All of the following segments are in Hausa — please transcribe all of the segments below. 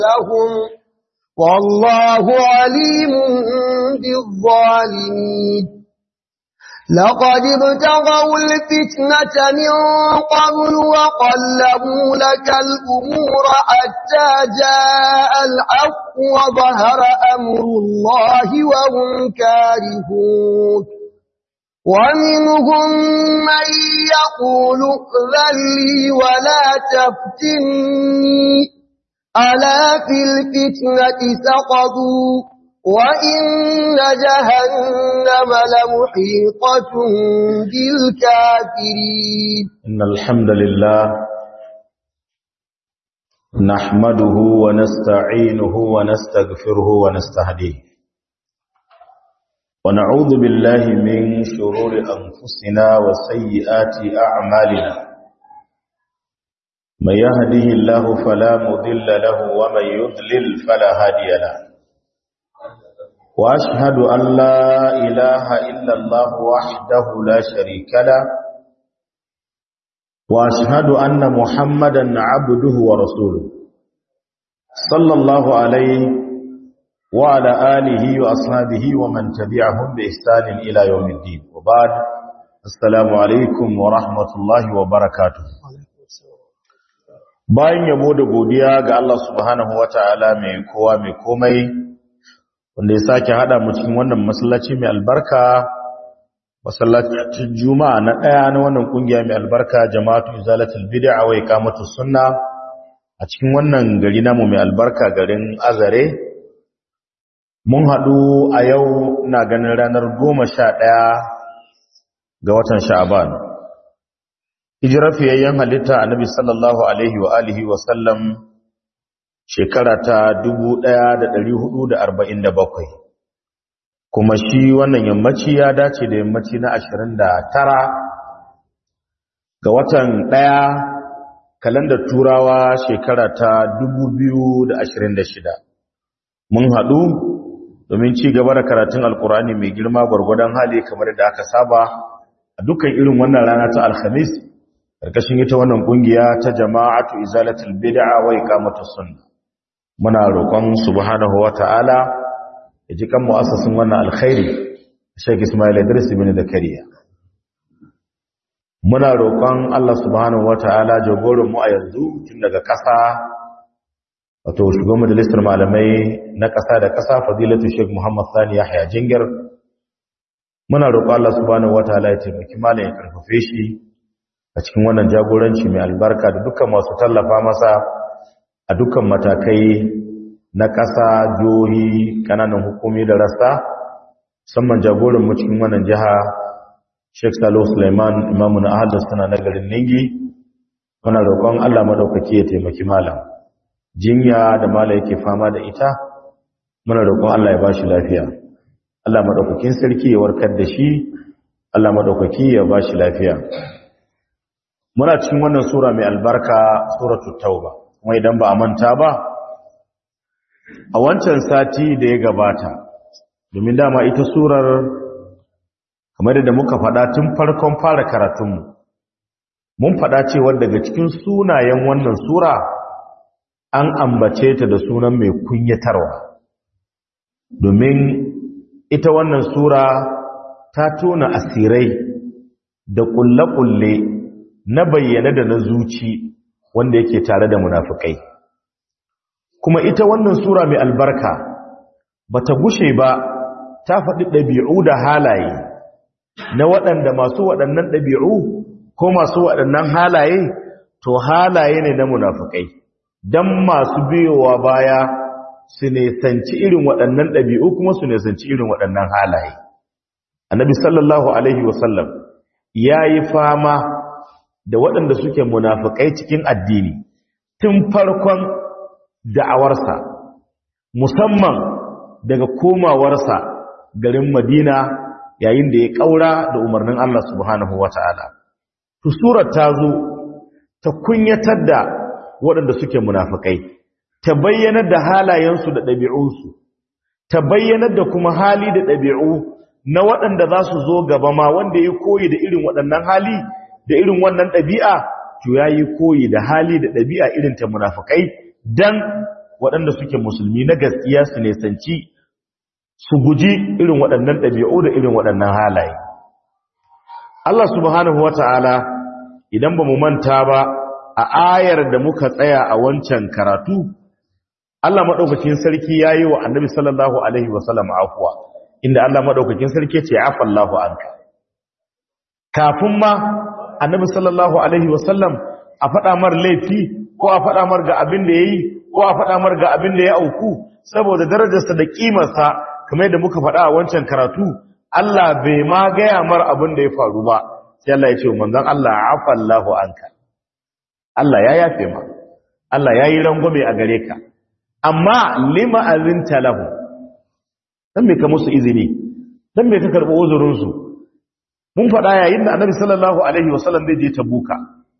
لهم والله عليم بالظالمين لقد ابتغوا الفتنة من قبل وقلبوا لك الأمور حتى جاء الحق وظهر أمر الله وهم كارهون ومنهم من يقول ائذن لي ولا تفتني ألا في الفتنة سقطوا وإن جهنم لمحيطة بالكافرين إن الحمد لله نحمده ونستعينه ونستغفره ونستهديه ونعوذ بالله من شرور أنفسنا وسيئات أعمالنا من يهده الله فلا مضل له ومن يضلل فلا هادي له وأشهد أن لا إله إلا الله وحده لا شريك له وأشهد أن محمدا عبده ورسوله صلى الله عليه وعلى آله وأصحابه ومن تبعهم بإحسان إلى يوم الدين وبعد السلام عليكم ورحمة الله وبركاته bayan yabo da godiya ga Allah subhanahu wataala mai kowa mai komai wanda ya sake hada mu cikin wannan masallaci mai albarka masallacin juma'a na daya na wannan kungiya mai albarka jama'atu izalatul bid'a wa iqamatus sunna a cikin wannan gari namu mai albarka garin azare mun hadu a yau ina ganin ranar 11 ga watan sha'ban hijirar fiyayyen halitta annabi sallallahu alaihi wa alihi wa sallam shekara ta 1447 kuma shi wannan yammaci ya dace da yammaci na 29 ga watan ɗaya kalandar turawa shekara ta 2026 mun haɗu domin ci gaba da karatun alkurani mai girma gwargwadon hali kamar da aka saba a dukkan irin wannan rana ta alhamis ƙarƙashin ita wannan ƙungiya ta jama'atu izalatul bid'a wa iqamatus sunnah muna roƙon subhanahu wata'ala ya ji kan mu'assasin wannan alkhairi Sheikh Ismail Idris ibn Zakariya muna roƙon Allah subhanahu wata'ala jagoran mu a yanzu tun daga ƙasa wato shugaban majalisar malamai na ƙasa da ƙasa fadilatu Sheikh Muhammad Sani Yahya Jingir muna roƙon Allah subhanahu wata'ala ya taimaki malam ya karfafe shi a cikin wannan jagoranci mai albarka da dukkan masu tallafa masa a dukkan matakai na ƙasa jihohi ƙananan hukumi da rasta musamman jagoran mu cikin wannan jiha Sheikh Salo Suleiman imamu na ahadar suna na garin Ningi muna roƙon Allah madaukaki ya taimaki malam jinya da malam yake fama da ita muna roƙon Allah ya ba shi lafiya Allah madaukakin sarki ya warkar da shi Allah madaukaki ya ba shi lafiya muna cikin wannan sura mai albarka suratul tauba kuma idan ba a manta ba a wancan sati da ya gabata domin dama ita surar kamar da muka faɗa tun farkon fara karatunmu mun faɗa cewa daga cikin sunayen wannan sura an ambace ta da sunan mai kunyatarwa domin ita wannan sura ta tona asirai da ƙulle-ƙulle na bayyana da na zuci wanda yake tare da munafukai kuma ita wannan sura mai albarka bata gushe ba ta faɗi ɗabi'u da halaye na waɗanda masu waɗannan ɗabi'u ko masu waɗannan halaye to halaye ne na munafukai don masu biyowa baya su nesanci irin waɗannan ɗabi'u kuma su nesanci irin waɗannan halaye annabi sallallahu alaihi wasallam ya yi fama da waɗanda suke munafukai cikin addini tun farkon da'awarsa musamman daga komawarsa garin Madina yayin da ya ƙaura da umarnin Allah subhanahu wata'ala to surar ta zo ta kunyatar da waɗanda suke munafukai ta bayyanar da halayensu da ɗabi'unsu ta bayyanar da kuma hali da ɗabi'u na waɗanda za su zo gaba ma wanda ya koyi da irin waɗannan hali da irin wannan ɗabi'a to ya yi koyi da hali da ɗabi'a irin ta munafukai don waɗanda suke musulmi na gaskiya su nesanci su guji irin waɗannan ɗabi'u da irin waɗannan halaye Allah subhanahu wata'ala idan ba mu manta ba a ayar da muka tsaya a wancan karatu Allah maɗaukakin sarki ya yi wa annabi sallallahu alaihi wasallam afuwa inda Allah maɗaukakin sarki ce afallahu anka kafin ma annabi sallallahu alaihi wasallam a faɗa mar laifi ko a faɗa mar ga abin da ya yi ko a faɗa mar ga abin da ya auku saboda darajarsa da ƙimarsa kamar yadda muka faɗa a wancan karatu Allah bai ma gaya mar abin da ya faru ba sai Allah ya ce manzon Allah afallahu anka Allah ya yafe ma Allah ya yi rangwame a gare ka amma lima azinta lahu dan me ka musu izini dan me ka karɓi uzurinsu mun faɗa yayin da annabi sallallahu alaihi wasallam zai je tabuka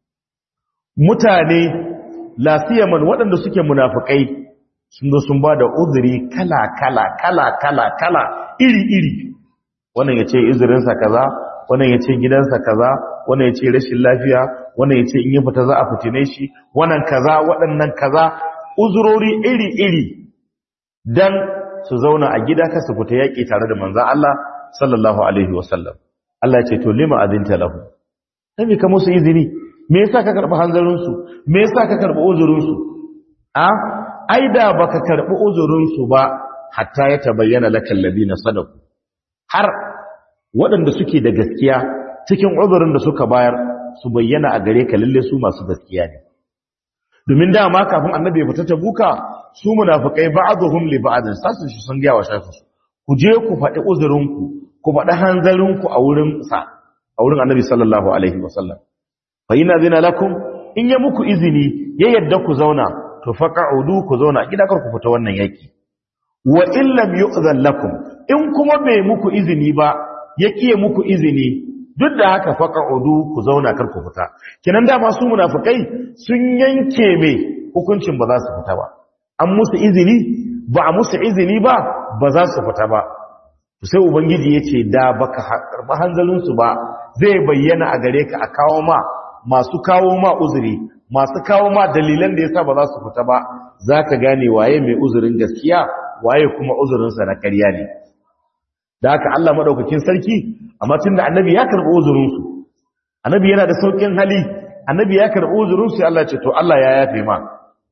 mutane lasiyaman waɗanda suke munafikai sun zo sun ba da uzuri kala kala kala kala kala iri iri wannan ya ce uzurinsa kaza wannan ya ce gidansa kaza wannan ya ce rashin lafiya wannan ya ce in yi fita za a fitine shi wannan kaza waɗannan kaza uzurori iri iri dan su zauna a gida ka su fita yaƙi tare da manzon Allah sallallahu alaihi wasallam Allah ya ce to lima azinta lahu sai ka musu izini me yasa ka karbi hanzarin su me yasa ka karbi uzurin su a ai da baka karbi uzurin su ba hatta ya tabayyana lakal ladina sadaqu har waɗanda suke da gaskiya cikin uzurin da suka bayar su bayyana a gare ka lalle su masu gaskiya ne domin dama kafin annabi ya fita tabuka su munafikai ba'dhum li ba'd sasu sun ga wa shafi su ku je ku faɗi uzurinku ku faɗi hanzarinku a wurin sa a wurin annabi sallallahu alaihi wasallam fa ina zina lakum in ya muku izini ya yadda ku zauna to faqa'udu ku zauna gida kar ku fita wannan yaki wa in lam yu'zan lakum in kuma bai muku izini ba ya kiye muku izini duk da haka faqa'udu ku zauna kar ku fita kinan da masu munafikai sun yanke me hukuncin ba za su fita ba an musu izini ba a musu izini ba ba za su fita ba sai ubangiji ya ce da baka karɓi hanzalinsu ba zai bayyana a gare ka a kawo ma masu kawo ma uzuri masu kawo ma dalilan da yasa ba za su fita ba za ka gane waye mai uzurin gaskiya waye kuma uzurinsa na ƙarya ne da haka Allah maɗaukakin sarki amma tun da annabi ya karɓi uzurinsu annabi yana da sauƙin hali annabi ya karɓi uzurinsu Allah ce to Allah ya yafe ma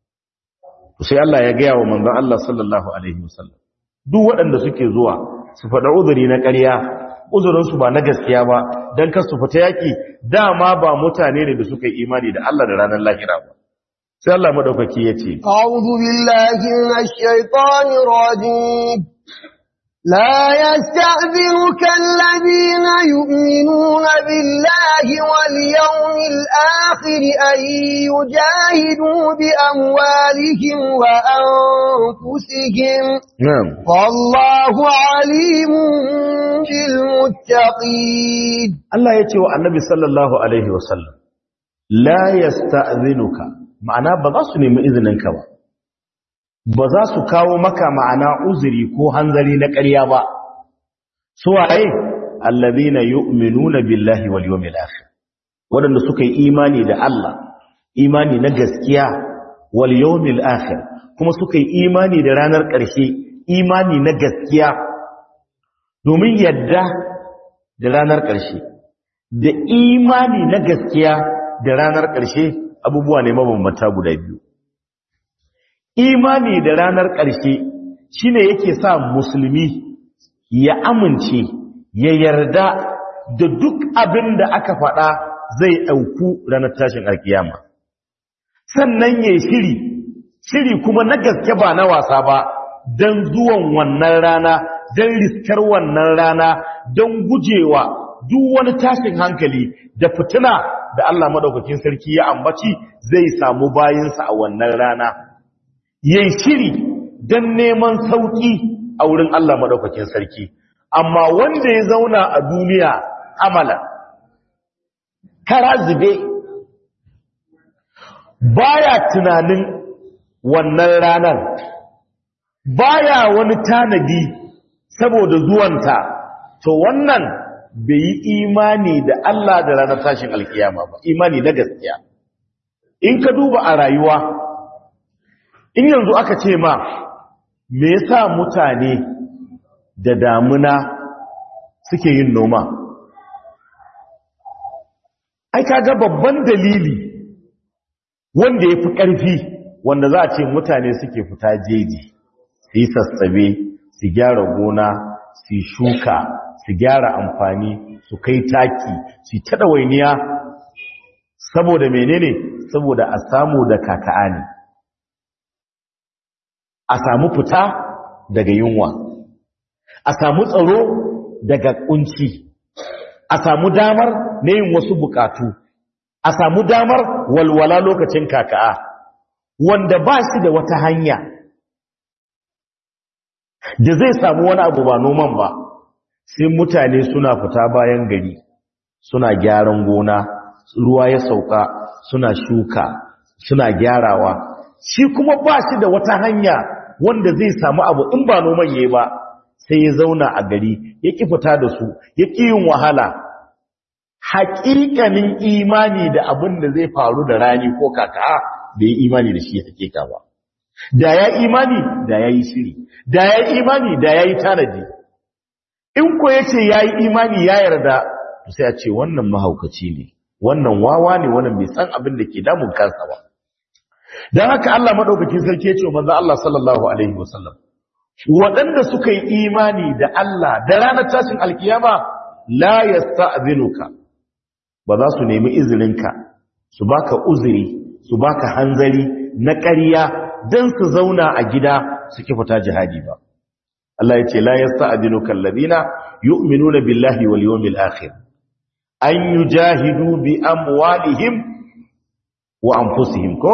sai Allah ya gaya wa manzon Allah sallallahu alaihi wasallam duk waɗanda suke zuwa su faɗa uzuri na ƙarya uzurinsu ba na gaskiya ba don kasu fita yaƙi dama ba mutane ne da suka yi imani da Allah da ranar lahira ba sai Allah madaukaki ya ce a'udhu billahi minash shaitanir rajim لا يستأذنك الذين يؤمنون بالله واليوم الآخر أن يجاهدوا بأموالهم وأنفسهم نعم والله عليم بالمتقين Allah ya ce wa annabi sallallahu alaihi wasallam la yasta'zinuka ma'ana ba za su nemi izininka ba ba za su kawo maka ma'ana uzuri ko hanzari na ƙarya ba su waye allazina yu'minuna billahi wal yawmil akhir wadanda suka yi imani da Allah imani na gaskiya wal yawmil akhir kuma suka yi imani da ranar ƙarshe imani na gaskiya domin yadda da ranar ƙarshe da imani na gaskiya da ranar ƙarshe abubuwa ne mabambanta guda biyu imani da ranar ƙarshe shine yake sa musulmi ya amince ya yarda da duk abin da aka faɗa zai ɗauku ranar tashin alkiyama sannan ya shiri shiri kuma na gaske ba na wasa ba don zuwan wannan rana don riskar wannan rana don gujewa duk wani tashin hankali da fitina da Allah madaukakin sarki ya ambaci zai samu bayinsa a wannan rana yayi shiri don neman sauki a wurin Allah madaukakin sarki amma wanda ya zauna a duniya amala kara zube baya tunanin wannan ranar baya wani tanadi saboda zuwanta to wannan bai yi imani da Allah da ranar tashin alkiyama ba imani na gaskiya in ka duba a rayuwa in yanzu aka ce ma me yasa mutane da damuna suke yin noma ai kaga babban dalili wanda ya fi ƙarfi wanda za a ce mutane suke fita jeji su yi sassabe su gyara gona su shuka su gyara amfani su kai taki su taɗa wainiya saboda menene saboda a samu da kaka'a ne a samu fita daga yunwa a samu tsaro daga kunci a samu damar na yin wasu bukatu a samu damar walwala lokacin kaka'a wanda ba shi da wata hanya da zai samu wani abu ba noman ba sai mutane suna fita bayan gari suna gyaran gona ruwa ya sauka suna shuka suna gyarawa shi kuma ba shi da wata hanya wanda zai samu abu in ba noman yayi ba sai ya zauna a gari ya ki fita da su ya ki yin wahala haƙiƙanin imani da abin da zai faru da rani ko kaka da ya imani da shi ya hakika ba da ya imani da ya yi shiri da ya imani da ya yi tanadi in ko ya ce ya yi imani ya yarda to sai a ce wannan mahaukaci ne wannan wawa ne wannan bai san abin da ke damun kansa ba don haka Allah maɗaukakin sarki ya ce wa manzo Allah sallallahu alaihi wasallam waɗanda suka yi imani da Allah da ranar tashin alkiyama la yasta'zinuka ba za su nemi izininka su baka uzuri su baka hanzari na ƙarya don su zauna a gida su ki fita jihadi ba Allah ya ce la yasta'zinuka alladhina yu'minuna billahi wal yawmil akhir an yujahidu bi amwalihim wa anfusihim ko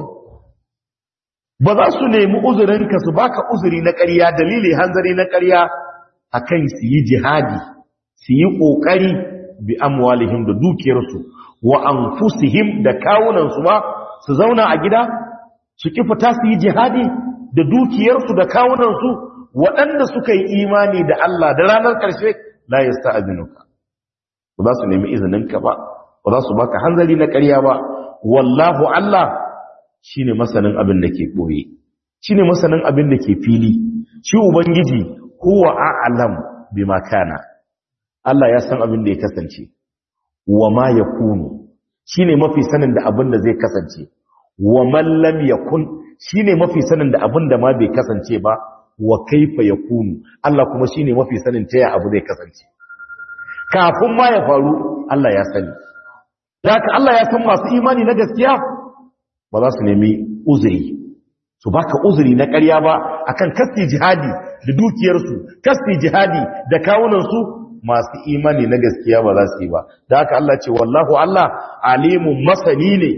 ba za su nemi uzurinka su baka uzuri na ƙarya dalili hanzari na ƙarya akan su yi jihadi su yi ƙoƙari bi amwalihim da dukiyarsu wa anfusihim da kawunansu ma su zauna a gida su ki fita su yi jihadi da dukiyarsu da kawunansu waɗanda suka yi imani da Allah da ranar ƙarshe la yasta'zinuka ba za su nemi izininka ba ba za su baka hanzari na ƙarya ba wallahu Allah shine masanin abin da ke boye shine masanin abin da ke fili shi ubangiji huwa a'lam bima kana Allah ya san abin da ya kasance wa ma yakunu shine mafi sanin da abin da zai kasance wa man lam yakun shine mafi sanin da abin da ma bai kasance ba wa kaifa yakunu Allah kuma shine mafi sanin ta ya abu zai kasance kafin ma ya faru Allah ya sani haka Allah ya san masu imani na gaskiya ba za su nemi uzuri su baka uzuri na ƙarya ba akan kasti jihadi da dukiyarsu kasti jihadi da kawunansu masu imani na gaskiya ba za su yi ba da haka Allah ce wallahu Allah alimun masani ne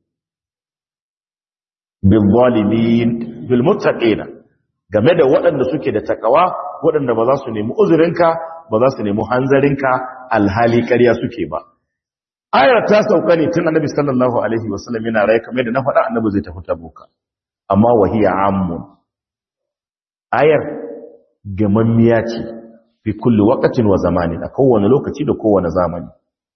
bil zalimin bil muttaqina game da waɗanda suke da takawa waɗanda ba za su nemi uzurinka ba za su nemi hanzarinka alhali ƙarya suke ba ayar ta sauka ne tun annabi sallallahu alaihi wasallam yana rai kamar da na faɗa annabi zai tafi tabuka amma wahiya ammun ayar gamammiya ce fi kulli waqtin wa zamanin a kowane lokaci da kowane zamani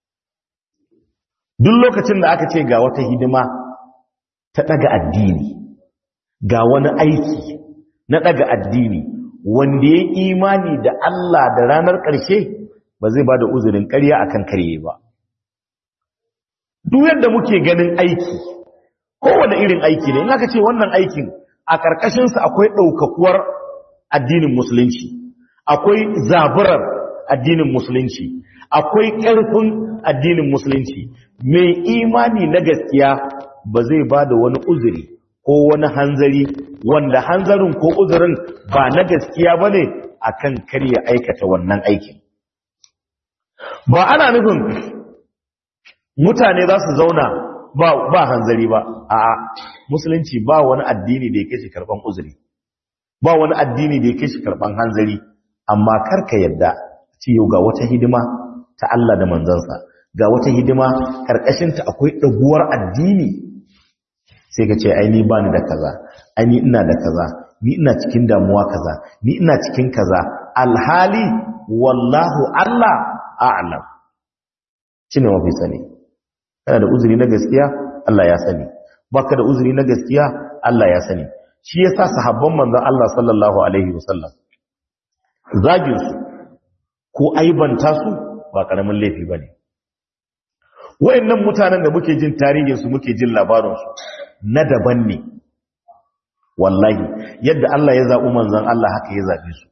duk lokacin da aka ce ga wata hidima ta daga addini ga wani aiki na daga addini wanda ya imani da Allah da ranar ƙarshe ba zai ba da uzurin ƙarya akan karye ba duk yadda muke ganin aiki kowane irin aiki ne in aka ce wannan aikin a ƙarƙashinsa akwai ɗaukakuwar addinin musulunci akwai zaburar addinin musulunci akwai ƙarfin addinin musulunci mai imani na gaskiya ba zai ba da wani uzuri ko wani hanzari wanda hanzarin ko uzurin ba na gaskiya ba ne a kan karya aikata wannan aikin ba ana nufin mutane za su zauna ba hanzari ba a musulunci ba wani addini da ya kai shi karban uzuri ba wani addini da ya kai shi karban hanzari amma karka yadda ce yau ga wata hidima ta Allah da manzansa ga wata hidima karkashinta akwai ɗaguwar addini sai ka ce ai ni ba ni da kaza ai ni ina da kaza ni ina cikin damuwa kaza ni ina cikin kaza alhali wallahu Allah a'lam shine mafi sani kana da uzuri na gaskiya Allah ya sani baka da uzuri na gaskiya Allah ya sani shi yasa sahabban manzon Allah sallallahu alaihi wasallam zagin su ko aibanta su ba karamin laifi bane wayannan mutanen da muke jin tarihin su muke jin labarin su na daban ne wallahi yadda Allah ya zaɓi manzon Allah haka ya zaɓe su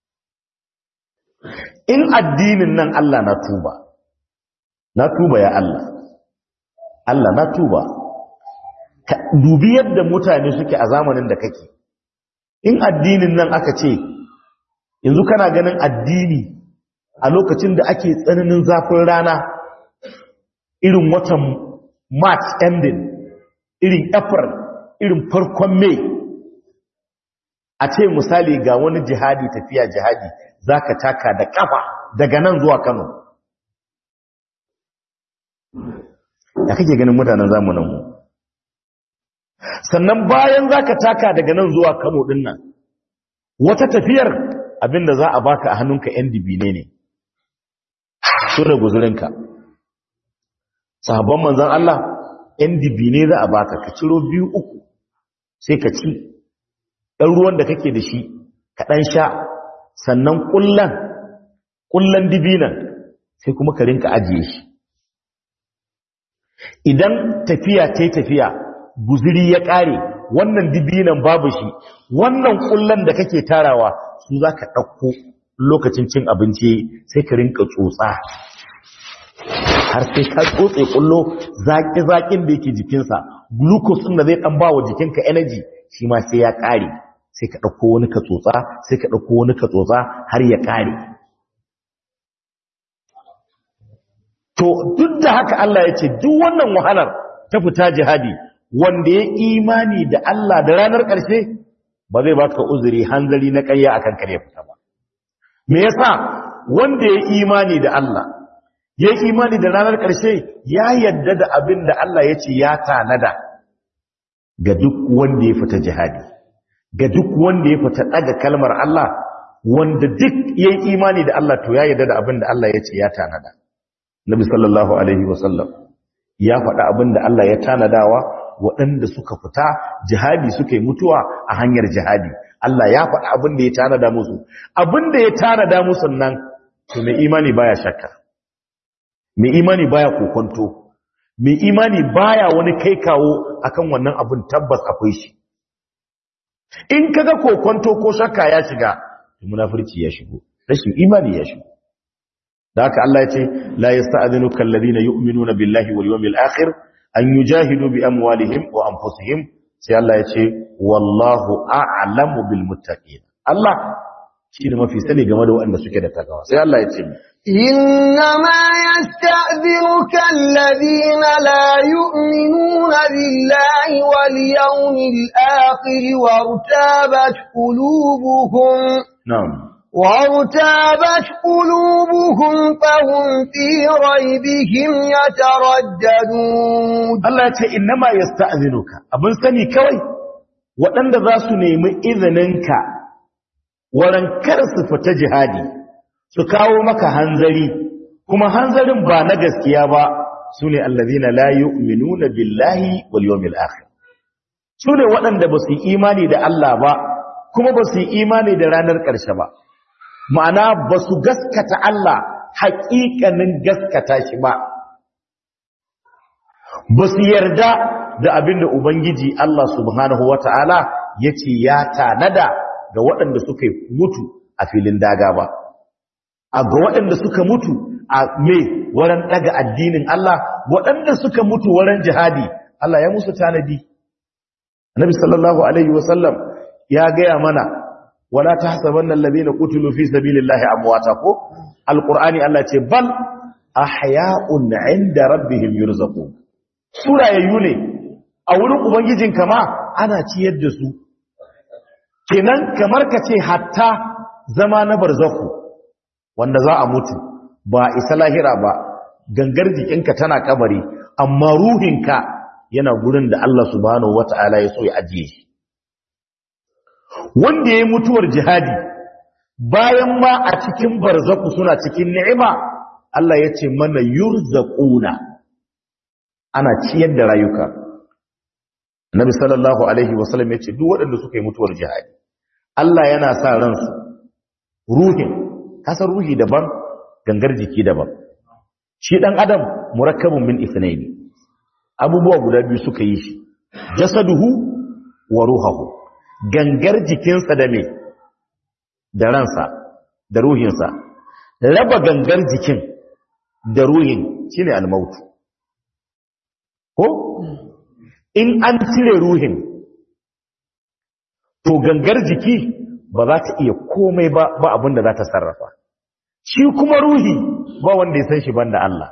in addinin nan Allah na tuba na tuba ya Allah Allah na tuba ka dubi yadda mutane suke a zamanin da kake in addinin nan aka ce yanzu kana ganin addini a lokacin da ake tsananin zafin rana irin watan march ending irin april irin farkon mai a ce misali ga wani jihadi tafiya jihadi za ka taka da kafa daga nan zuwa kano ya kake ganin mutanen zamaninmu sannan bayan za ka taka daga nan zuwa kano din nan wata tafiyar abinda za a baka a hannunka yan dibine ne so da guzurinka sahabban manzan Allah yan dibine za a baka ka ciro biyu uku sai ka ci ɗan ruwan da kake da shi ka ɗan sha sannan ƙullan ƙullan dibinan sai kuma ka rinka ajiye shi idan tafiya ta tafiya guziri ya ƙare wannan dibinan babu shi wannan ƙullan da kake tarawa su za ka ɗauko lokacin cin abinci sai ka rinka tsotsa har sai ka tsotse ƙullo zaƙi-zaƙin da yake jikinsa glucose ɗin da zai ɗan ba wa jikinka energy shi ma sai ya ƙare sai ka ɗauko wani ka tsotsa sai ka ɗauko wani ka tsotsa har ya ƙare to duk da haka Allah ya ce duk wannan wahalar ta fita jihadi wanda ya imani da Allah da ranar ƙarshe ba zai baka uzuri hanzari na ƙarya akan kare fita ba me yasa wanda ya imani da Allah ya imani da ranar ƙarshe ya yadda da abin da Allah ya ce ya tanada ga duk wanda ya fita jihadi ga duk wanda ya fita daga kalmar Allah wanda duk ya imani da Allah to ya yadda da abin da Allah ya ce ya tanada Nabi sallallahu alaihi wasallam ya faɗa abin da Allah ya tanadawa waɗanda suka fita jihadi suka yi mutuwa a hanyar jihadi Allah ya faɗa abin da ya tanada musu abin da ya tanada musu nan to mai imani baya shakka mai imani baya kokonto mai imani baya wani kai kawo akan wannan abin tabbas akwai shi in kaga kokonto ko shakka ya shiga munafurci ya shigo rashin imani ya shigo da haka Allah ya ce la yasta'dhinuka alladhina yu'minuna billahi wal yawmil akhir an yujahidu bi amwalihim wa anfusihim sai Allah ya ce wallahu a'lamu bil muttaqin Allah shi ne mafi sani game da waɗanda suke da takawa sai Allah ya ce إنما يستأذنك الذين لا يؤمنون بالله واليوم الآخر وارتابت قلوبهم na'am وارتابت قلوبهم فهم في ريبهم يترددون Allah ya ce innama yasta'dhinuka abin sani kawai waɗanda za su nemi izininka waran kar su fita jihadi su kawo maka hanzari kuma hanzarin ba na gaskiya ba sune allazina la yu'minuna billahi wal yawmil akhir sune waɗanda ba su yi imani da Allah ba kuma ba su yi imani da ranar ƙarshe ba ma'ana ba su gaskata Allah haƙiƙanin gaskata shi ba ba su yarda da abin da Ubangiji Allah subhanahu wa ta'ala ya ce ya tanada ga waɗanda suka mutu a filin daga ba, a ga waɗanda suka mutu a mai wurin ɗaga addinin Allah, waɗanda suka mutu wurin jihadi, Allah ya musu tanadi. Nabi sallallahu Alaihi wasallam ya gaya mana, wala ta hasaban nan labi na kutulu fi sabilillahi amwata ko? Alƙur'ani Allah ce, bal, ahya'un inda rabbihim yurzaqun surayayyu ne a wurin ubangijin kama ana ciyar da su kenan kamar ka ce hatta zama na barzaku wanda za a mutu ba isa lahira ba gangar jikinka tana kabari amma ruhinka yana gurin da Allah subhanahu wata'ala ya so ya ajiye shi wanda ya yi mutuwar jihadi bayan ma a cikin barzaku suna cikin ni'ima Allah ya ce mana yurzaquna ana ciyar da rayuka Nabi sallallahu alaihi wasallam ya ce duk waɗanda suka yi mutuwar jihadi Allah yana sa ransu ruhin kasar ruhi daban gangar jiki daban shi dan adam murakkabun min ithnaini abubuwa guda biyu suka yi shi jasaduhu wa ruhuhu gangar jikinsa da me da ransa da ruhinsa raba gangar jikin da ruhin shine almautu ko in an cire ruhin to gangar jiki ba za ta iya komai ba ba abin da za ta sarrafa shi kuma ruhi ba wanda ya san shi banda Allah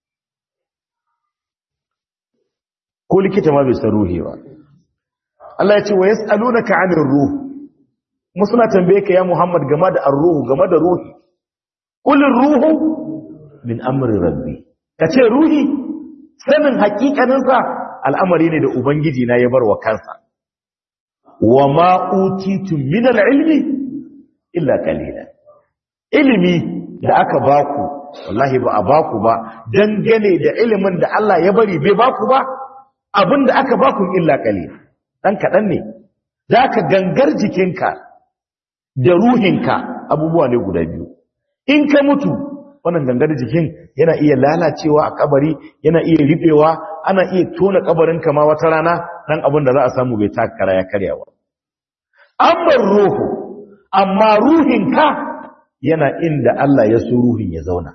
ko likita ma bai san ruhi ba Allah ya ce wa yas'alunaka 'anir ruh kuma suna tambaye ka ya Muhammad game da ar-ruhu game da ruhi qul ruhu min amri rabbi kace ruhi sanin hakikanin sa al'amari ne da ubangiji na ya bar wa kansa wa ma utitu min al-ilmi illa qalila ilimi da aka baku wallahi ba a baku ba dangane da ilimin da Allah ya bari bai baku ba abinda aka baku illa qalila dan kadan ne zaka gangar jikinka da ruhinka abubuwa ne guda biyu in ka mutu wannan gangar jikin yana iya lalacewa a kabari yana iya ribewa ana iya tona kabarin ma wata rana dan abin da za a samu bai takara ya karyawa amma ruhu amma ruhinka yana inda Allah ya so ruhin ya zauna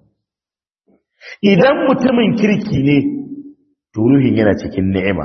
idan mutumin kirki ne to ruhin yana cikin ni'ima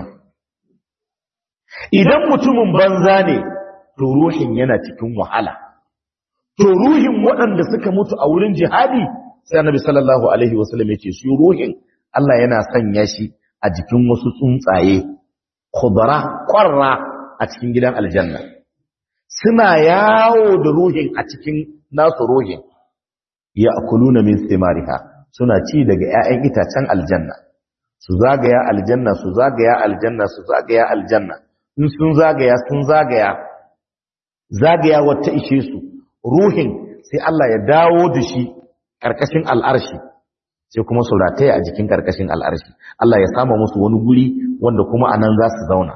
idan mutumin banza ne to ruhin yana cikin wahala to ruhin waɗanda suka mutu a wurin jihadi sai annabi sallallahu alaihi wasallam yake su ruhin Allah yana sanya shi a jikin wasu tsuntsaye khudara qarra a cikin gidan aljanna suna yawo da ruhin a cikin nasu ruhin ya'kuluna min thimariha suna ci daga ƴaƴan itacen aljanna su zagaya aljanna su zagaya aljanna su zagaya aljanna in sun zagaya sun zagaya zagaya wata ishe su ruhin sai Allah ya dawo da shi ƙarƙashin al'arshi sai kuma su rataya a jikin ƙarƙashin al'arshi Allah ya sama musu wani guri wanda kuma a nan za su zauna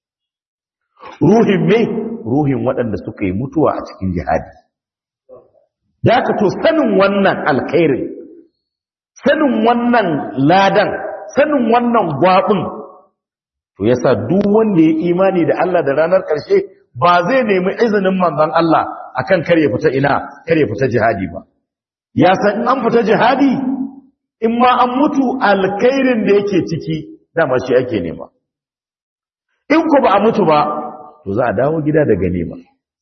ruhin me ruhin waɗanda suka yi mutuwa a cikin jihadi da ka to sanin wannan alkhairin sanin wannan ladan sanin wannan gwaɓin to yasa duk wanda ya imani da Allah da ranar ƙarshe ba zai nemi izinin manzon Allah akan kare fita ina kare fita jihadi ba ya san in an fita jihadi in ma an mutu alkhairin da yake ciki dama shi ake nema in ku ba a mutu ba to za a dawo gida da ganima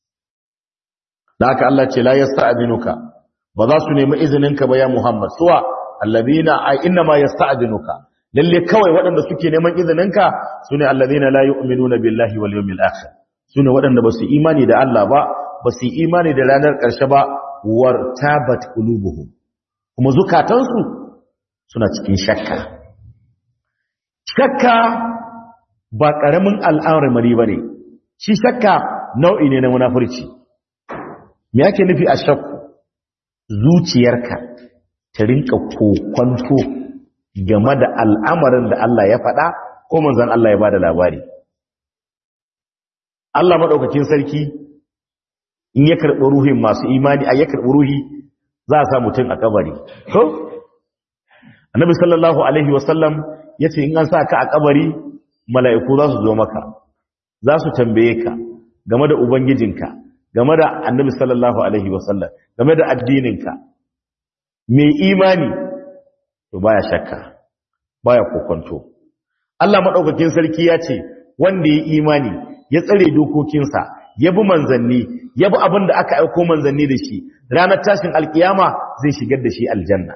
da haka Allah ce la yasta'dinuka ba za su nemi izininka ba ya Muhammad suwa alladhina ay inna ma yasta'dinuka lalle kawai waɗanda suke neman izininka sune alladhina la yu'minuna billahi wal yawmil akhir sune waɗanda ba su imani da Allah ba ba su imani da ranar ƙarshe ba wartabat qulubuhum kuma zukatansu suna cikin shakka shakka ba ƙaramin al'amari bane shi shakka nau'i ne na munafurci me yake nufi a shakku zuciyarka ta rinka kokwanto game da al'amarin da Allah ya faɗa ko manzon Allah ya bada labari Allah madaukakin sarki in ya karɓi ruhin masu imani a ya karɓi ruhi za a sa mutum a kabari to annabi sallallahu alaihi wasallam ya ce in an sa ka a kabari mala'iku za su zo maka za su tambaye ka game da ubangijinka game da annabi sallallahu alaihi wasallam game da addininka mai imani to baya shakka baya kokonto Allah madaukakin sarki ya ce wanda ya imani ya tsare dokokinsa ya bi manzanni ya bi abin da aka aiko manzanni da shi ranar tashin alkiyama zai shigar da shi aljanna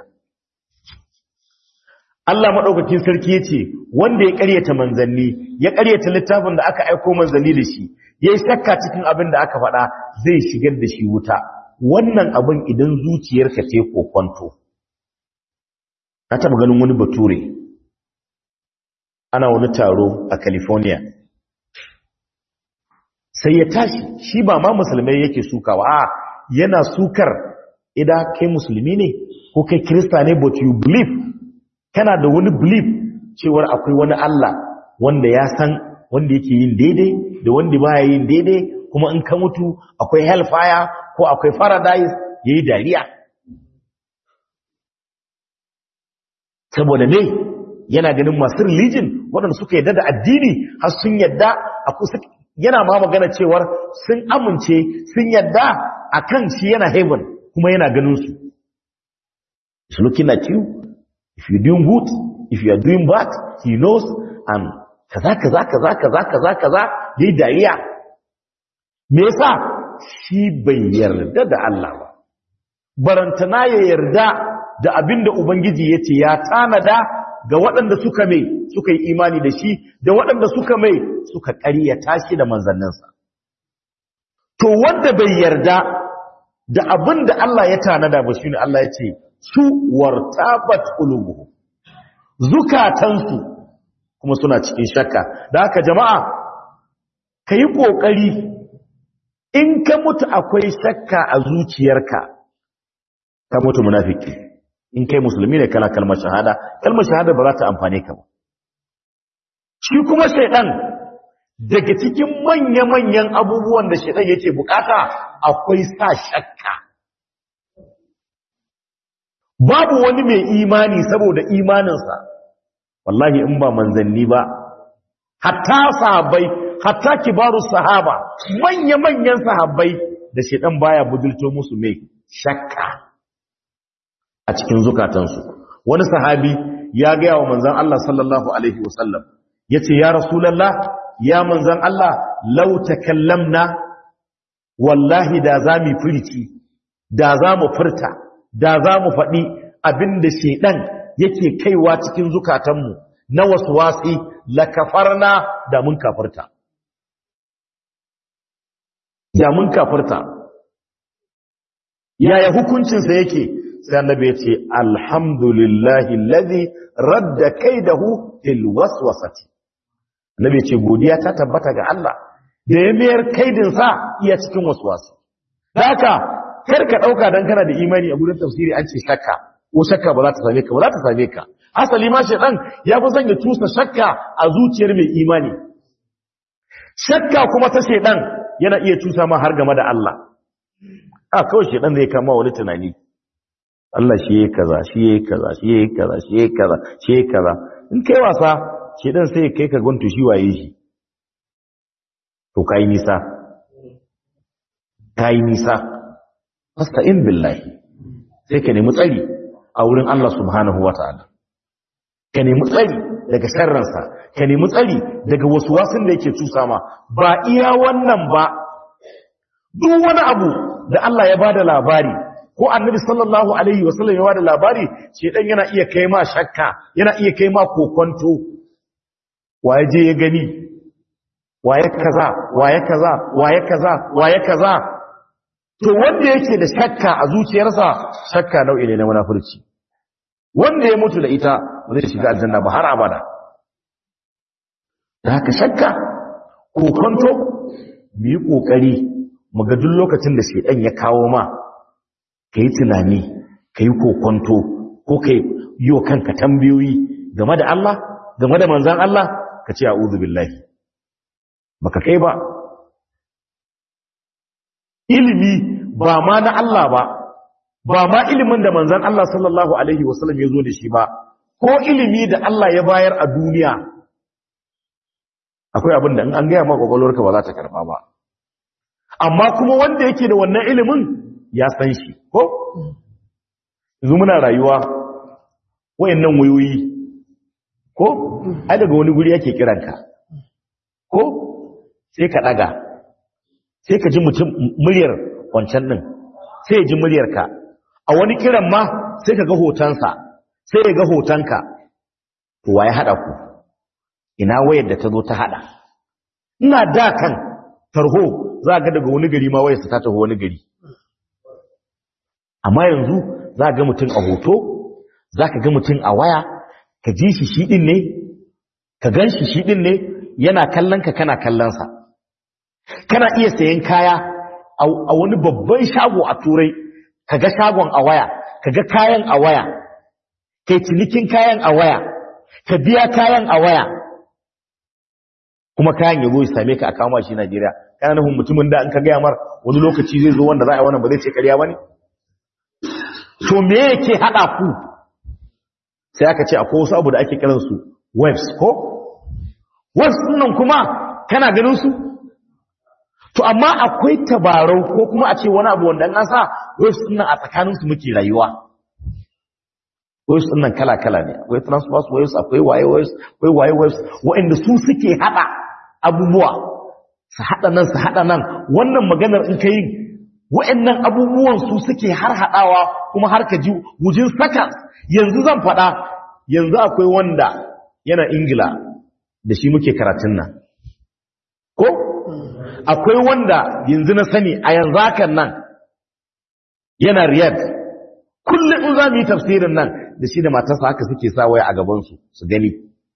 Allah maɗaukakin sarki ya ce wanda ya ƙaryata manzanni ya ƙaryata littafin da aka aiko manzanni da shi ya yi shakka cikin abin da aka faɗa zai shigar da shi wuta wannan abin idan zuciyarka ce kokwanto na taɓa ganin wani bature ana wani taro a california sai ya tashi shi ba ma musulmai yake sukawa a yana sukar idan kai musulmi ne ko kai kirista ne but you believe kana da wani belief cewar akwai wani Allah wanda ya san wanda yake yin daidai da wanda baya yin daidai kuma in ka mutu akwai hellfire ko akwai paradise yayi dariya saboda me yana ganin masu religion waɗanda suka yadda da addini har sun yadda a kusa yana ma magana cewar sun amince sun yadda akan shi yana heaven kuma yana ganin su he's looking at you if you're doing good if you are doing bad he knows and kaza kaza kaza kaza kaza kaza yayi dariya me yasa shi bai yarda da Allah ba barantana ya yarda da abinda ubangiji yace ya tanada ga waɗanda suka mai suka yi imani da shi da waɗanda suka mai suka ƙaryata shi da manzanninsa to wanda bai yarda da abinda Allah ya tanada ba shine Allah ya ce su wartabat qulubuhum zukatansu kuma suna cikin shakka da haka jama'a ka yi ƙoƙari in ka mutu akwai shakka a zuciyarka ka mutu munafiki in kai musulmi ne kana kalmar shahada kalmar shahada ba za ta amfane ka ba shi kuma shaidan daga cikin manya-manyan abubuwan da shaidan yake bukata akwai sa shakka babu wani mai imani saboda imaninsa wallahi in ba manzanni ba hatta sahabbai hatta kibaru sahaba manya-manyan sahabbai da shedan baya budulto musu mai shakka a cikin zukatansu wani sahabi ya gaya wa manzan Allah sallallahu alaihi wasallam yace ya rasulullah ya manzan Allah law takallamna wallahi da zamu furici da zamu furta da zamu faɗi abinda shedan yake kaiwa cikin zukatanmu na waswasi la kafarna da mun kafirta da mun kafirta yaya hukuncinsa yake sai annabi ya ce alhamdulillahi allazi radda kaidahu fil waswasati annabi ya ce godiya ta tabbata ga Allah da ya mayar kaidin sa iya cikin waswasi haka kar ka dauka dan kana da imani a gurin tafsiri an ce shakka ko shakka ba za ta same ka ba za ta same ka asali ma shedan ya fi son ya tusa shakka a zuciyar mai imani shakka kuma ta shedan yana iya tusa ma har game da Allah a kawai shedan zai kama wani tunani Allah shi yayi kaza shi yayi kaza shi yayi kaza shi yayi kaza shi yayi kaza in kai wasa shedan sai kai ka guntu shi waye shi to kai nisa kai nisa fasta'in billahi sai ka nemi tsari a wurin Allah subhanahu wataala ka nemi tsari daga sharransa ka nemi tsari daga wasu wasun da yake cusa ma ba iya wannan ba duk wani abu da Allah ya bada labari ko annabi sallallahu alaihi wasallam ya bada labari shedan yana iya kai ma shakka yana iya kai ma kokonto waye je ya gani waye kaza waye kaza waye kaza waye kaza to wanda yake da shakka a zuciyarsa shakka nau'i ne na munafurci wanda ya mutu da ita ba zai shiga aljanna ba har abada da haka shakka kokonto mu yi kokari mu ga duk lokacin da shedan ya kawo ma kai tunani kai kokonto ko kai yi wa kanka tambayoyi game da Allah game da manzon Allah ka ce a'udhu billahi baka kai ba ilimi ba ma na Allah ba ba ma ilimin da manzon Allah sallallahu alaihi wasallam ya zo da shi ba ko ilimi da Allah ya bayar a duniya akwai abin da in an gaya maka kwakwalwarka ba za ta karba ba amma kuma wanda yake da wannan ilimin ya san shi ko yanzu muna rayuwa wayannan wayoyi ko ai daga wani guri yake kiranka ko sai ka daga sai ka ji mutum muryar wancan din sai ya ji muryarka a wani kiran ma sai ka ga hotonsa sai ya ga hotonka to waye hada ku ina wayar da ta zo ta hada ina da kan tarho za ga daga wani gari ma wayarsa ta taho wani gari amma yanzu za ga mutum a hoto za ka ga mutum a waya ka ji shi shi din ne ka gan shi shi din ne yana kallon ka kana kallonsa kana iya sayan kaya a wani babban shago a turai ka ga shagon a waya ka ga kayan a waya kai cinikin kayan a waya ka biya kayan a waya kuma kayan ya zo ya same ka a kama shi Najeriya kana nufin mutumin da an ka gaya mar wani lokaci zai zo wanda za a yi wannan ba zai ce ƙarya ba ne to me yake haɗa ku sai aka ce akwai wasu abu da ake kiransu waves ko waves nan kuma kana ganin su to amma akwai tabarau ko kuma a ce wani abu wanda an sa waves nan a tsakanin su muke rayuwa waves nan kala kala ne akwai transverse waves akwai wire waves akwai wire waves waɗanda su suke hada abubuwa su hada nan su hada nan wannan maganar in kai waɗannan abubuwan su suke har hadawa kuma har ka ji wujin seconds yanzu zan faɗa yanzu akwai wanda yana ingila da shi muke karatun nan ko akwai wanda yanzu na sani a yanzu hakan nan yana riyad kullum in za mu yi tafsirin nan da shi da matarsa haka suke sa waya a gabansu su gani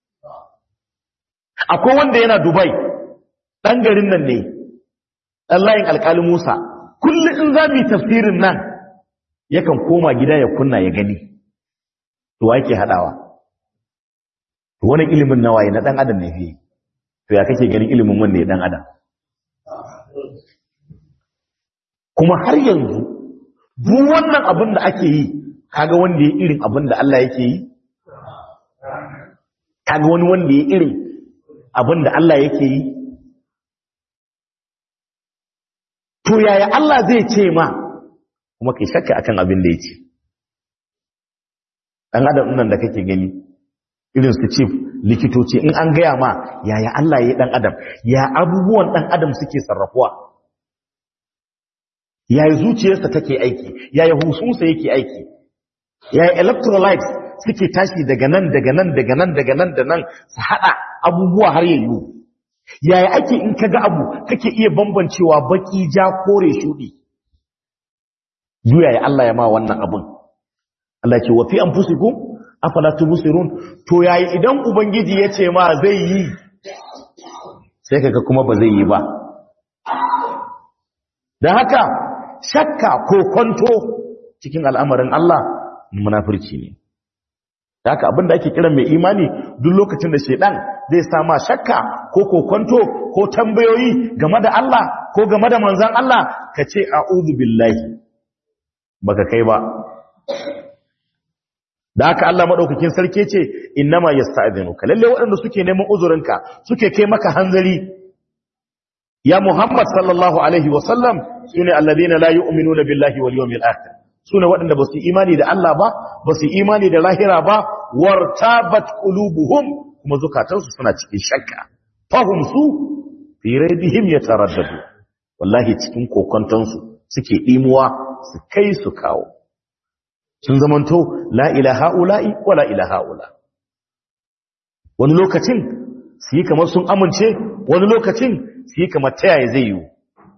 akwai wanda yana dubai ɗan garin nan ne ɗan layin alƙalin musa kullum in za mu yi tafsirin nan yakan koma gida ya kunna ya gani to wa yake haɗawa to wani ilimin nawaye na ɗan adam ne fiye to ya kake ganin ilimin wanda ya ɗan adam kuma har yanzu duk wannan abin da ake yi kaga wanda ya irin abin da Allah yake yi kaga wani wanda ya irin abin da Allah yake yi to yaya Allah zai ce ma kuma kai shakka akan abin da yake dan adam nan da kake gani irin su chief likitoci in an gaya ma yaya Allah ya dan adam ya abubuwan dan adam suke sarrafuwa yaya zuciyarsa take aiki yaya husunsa yake aiki yaya electrolytes suke tashi daga nan daga nan daga nan daga nan da nan su hada abubuwa har yayu yaya ake in kaga abu kake iya bambancewa baki ja kore shudi yaya Allah ya ma wannan abun Allah ce wa fi anfusikum afala tubsirun to yayi idan ubangiji ya ce ma zai yi sai kaga kuma ba zai yi ba dan haka shakka ko kwanto cikin al'amarin Allah munafurci ne da haka abinda ake kiran mai imani duk lokacin da shedan zai sama shakka ko kokonto ko tambayoyi game da Allah ko game da manzon Allah ka ce a'udhu billahi baka kai ba da haka Allah madaukakin sarki ce innama yasta'dhinuka lalle waɗanda suke neman uzurinka suke kai maka hanzari ya Muhammad sallallahu alaihi wa sallam sune alladhina la yu'minuna billahi wal yawmil akhir sune waɗanda ba su imani da Allah ba ba su imani da lahira ba wartabat qulubuhum kuma zukatansu suna cikin shakka fahum su fi raibihim yataraddadu wallahi cikin kokontansu suke dimuwa su kai su kawo sun zamanto la ilaha ula'i wa la ilaha ula wani lokacin su yi kamar sun amince wani lokacin su yi kamar ta yaya zai yiwu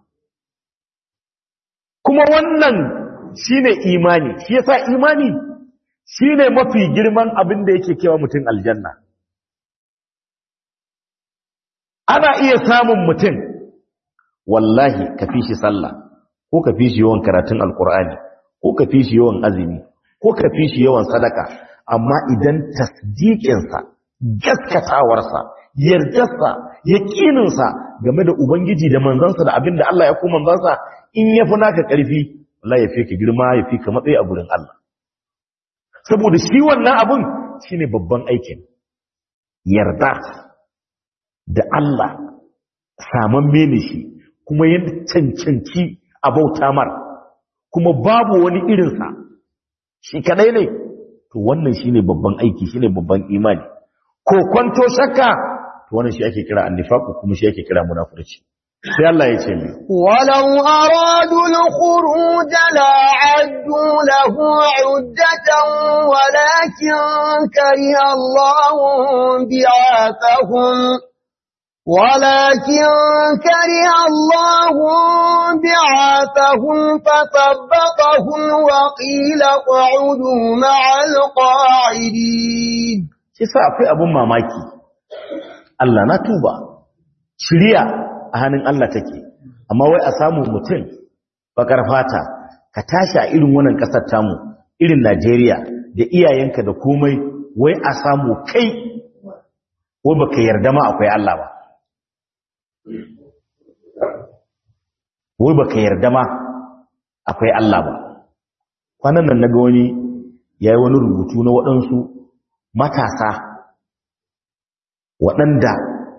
kuma wannan shine imani shi yasa imani shine mafi girman abin da yake kewa mutum aljanna ana iya samun mutum wallahi ka fi shi sallah ko ka fi shi yawan karatun alkur'ani ko ka fi shi yawan azumi ko ka fi shi yawan sadaka amma idan tasdiƙinsa gaskatawarsa yardarsa yaƙininsa game da ubangiji da manzansa da abin da Allah ya kuma manzansa in ya fi naka ƙarfi Allah ya fi ka girma ya fi ka matsayi a gurin Allah saboda shi wannan abin shine babban aikin yarda da Allah saman mene shi kuma yin cancanci a bauta mar kuma babu wani irinsa shi kadai ne to wannan shine babban aiki shine babban imani ko kwanto shakka to wannan shi ake kira annifaqu kuma shi ake kira munafurci sai Allah ya ce mai walau aradu al-khuruj la addu lahu 'uddatan walakin kariha Allahu bi'athahum ولكن كره الله بعاثهم فثبطهم وقيل اقعدوا مع القاعدين kisa akwai abun mamaki Allah na tuba shiriya a hannun Allah take amma wai a samu mutum bakar fata ka tashi a irin wannan kasar tamu irin Najeriya da iyayenka da komai wai a samu kai wai baka yarda ma akwai Allah ba wai baka yarda ma akwai Allah ba kwanan nan naga wani yayi wani rubutu na waɗansu matasa waɗanda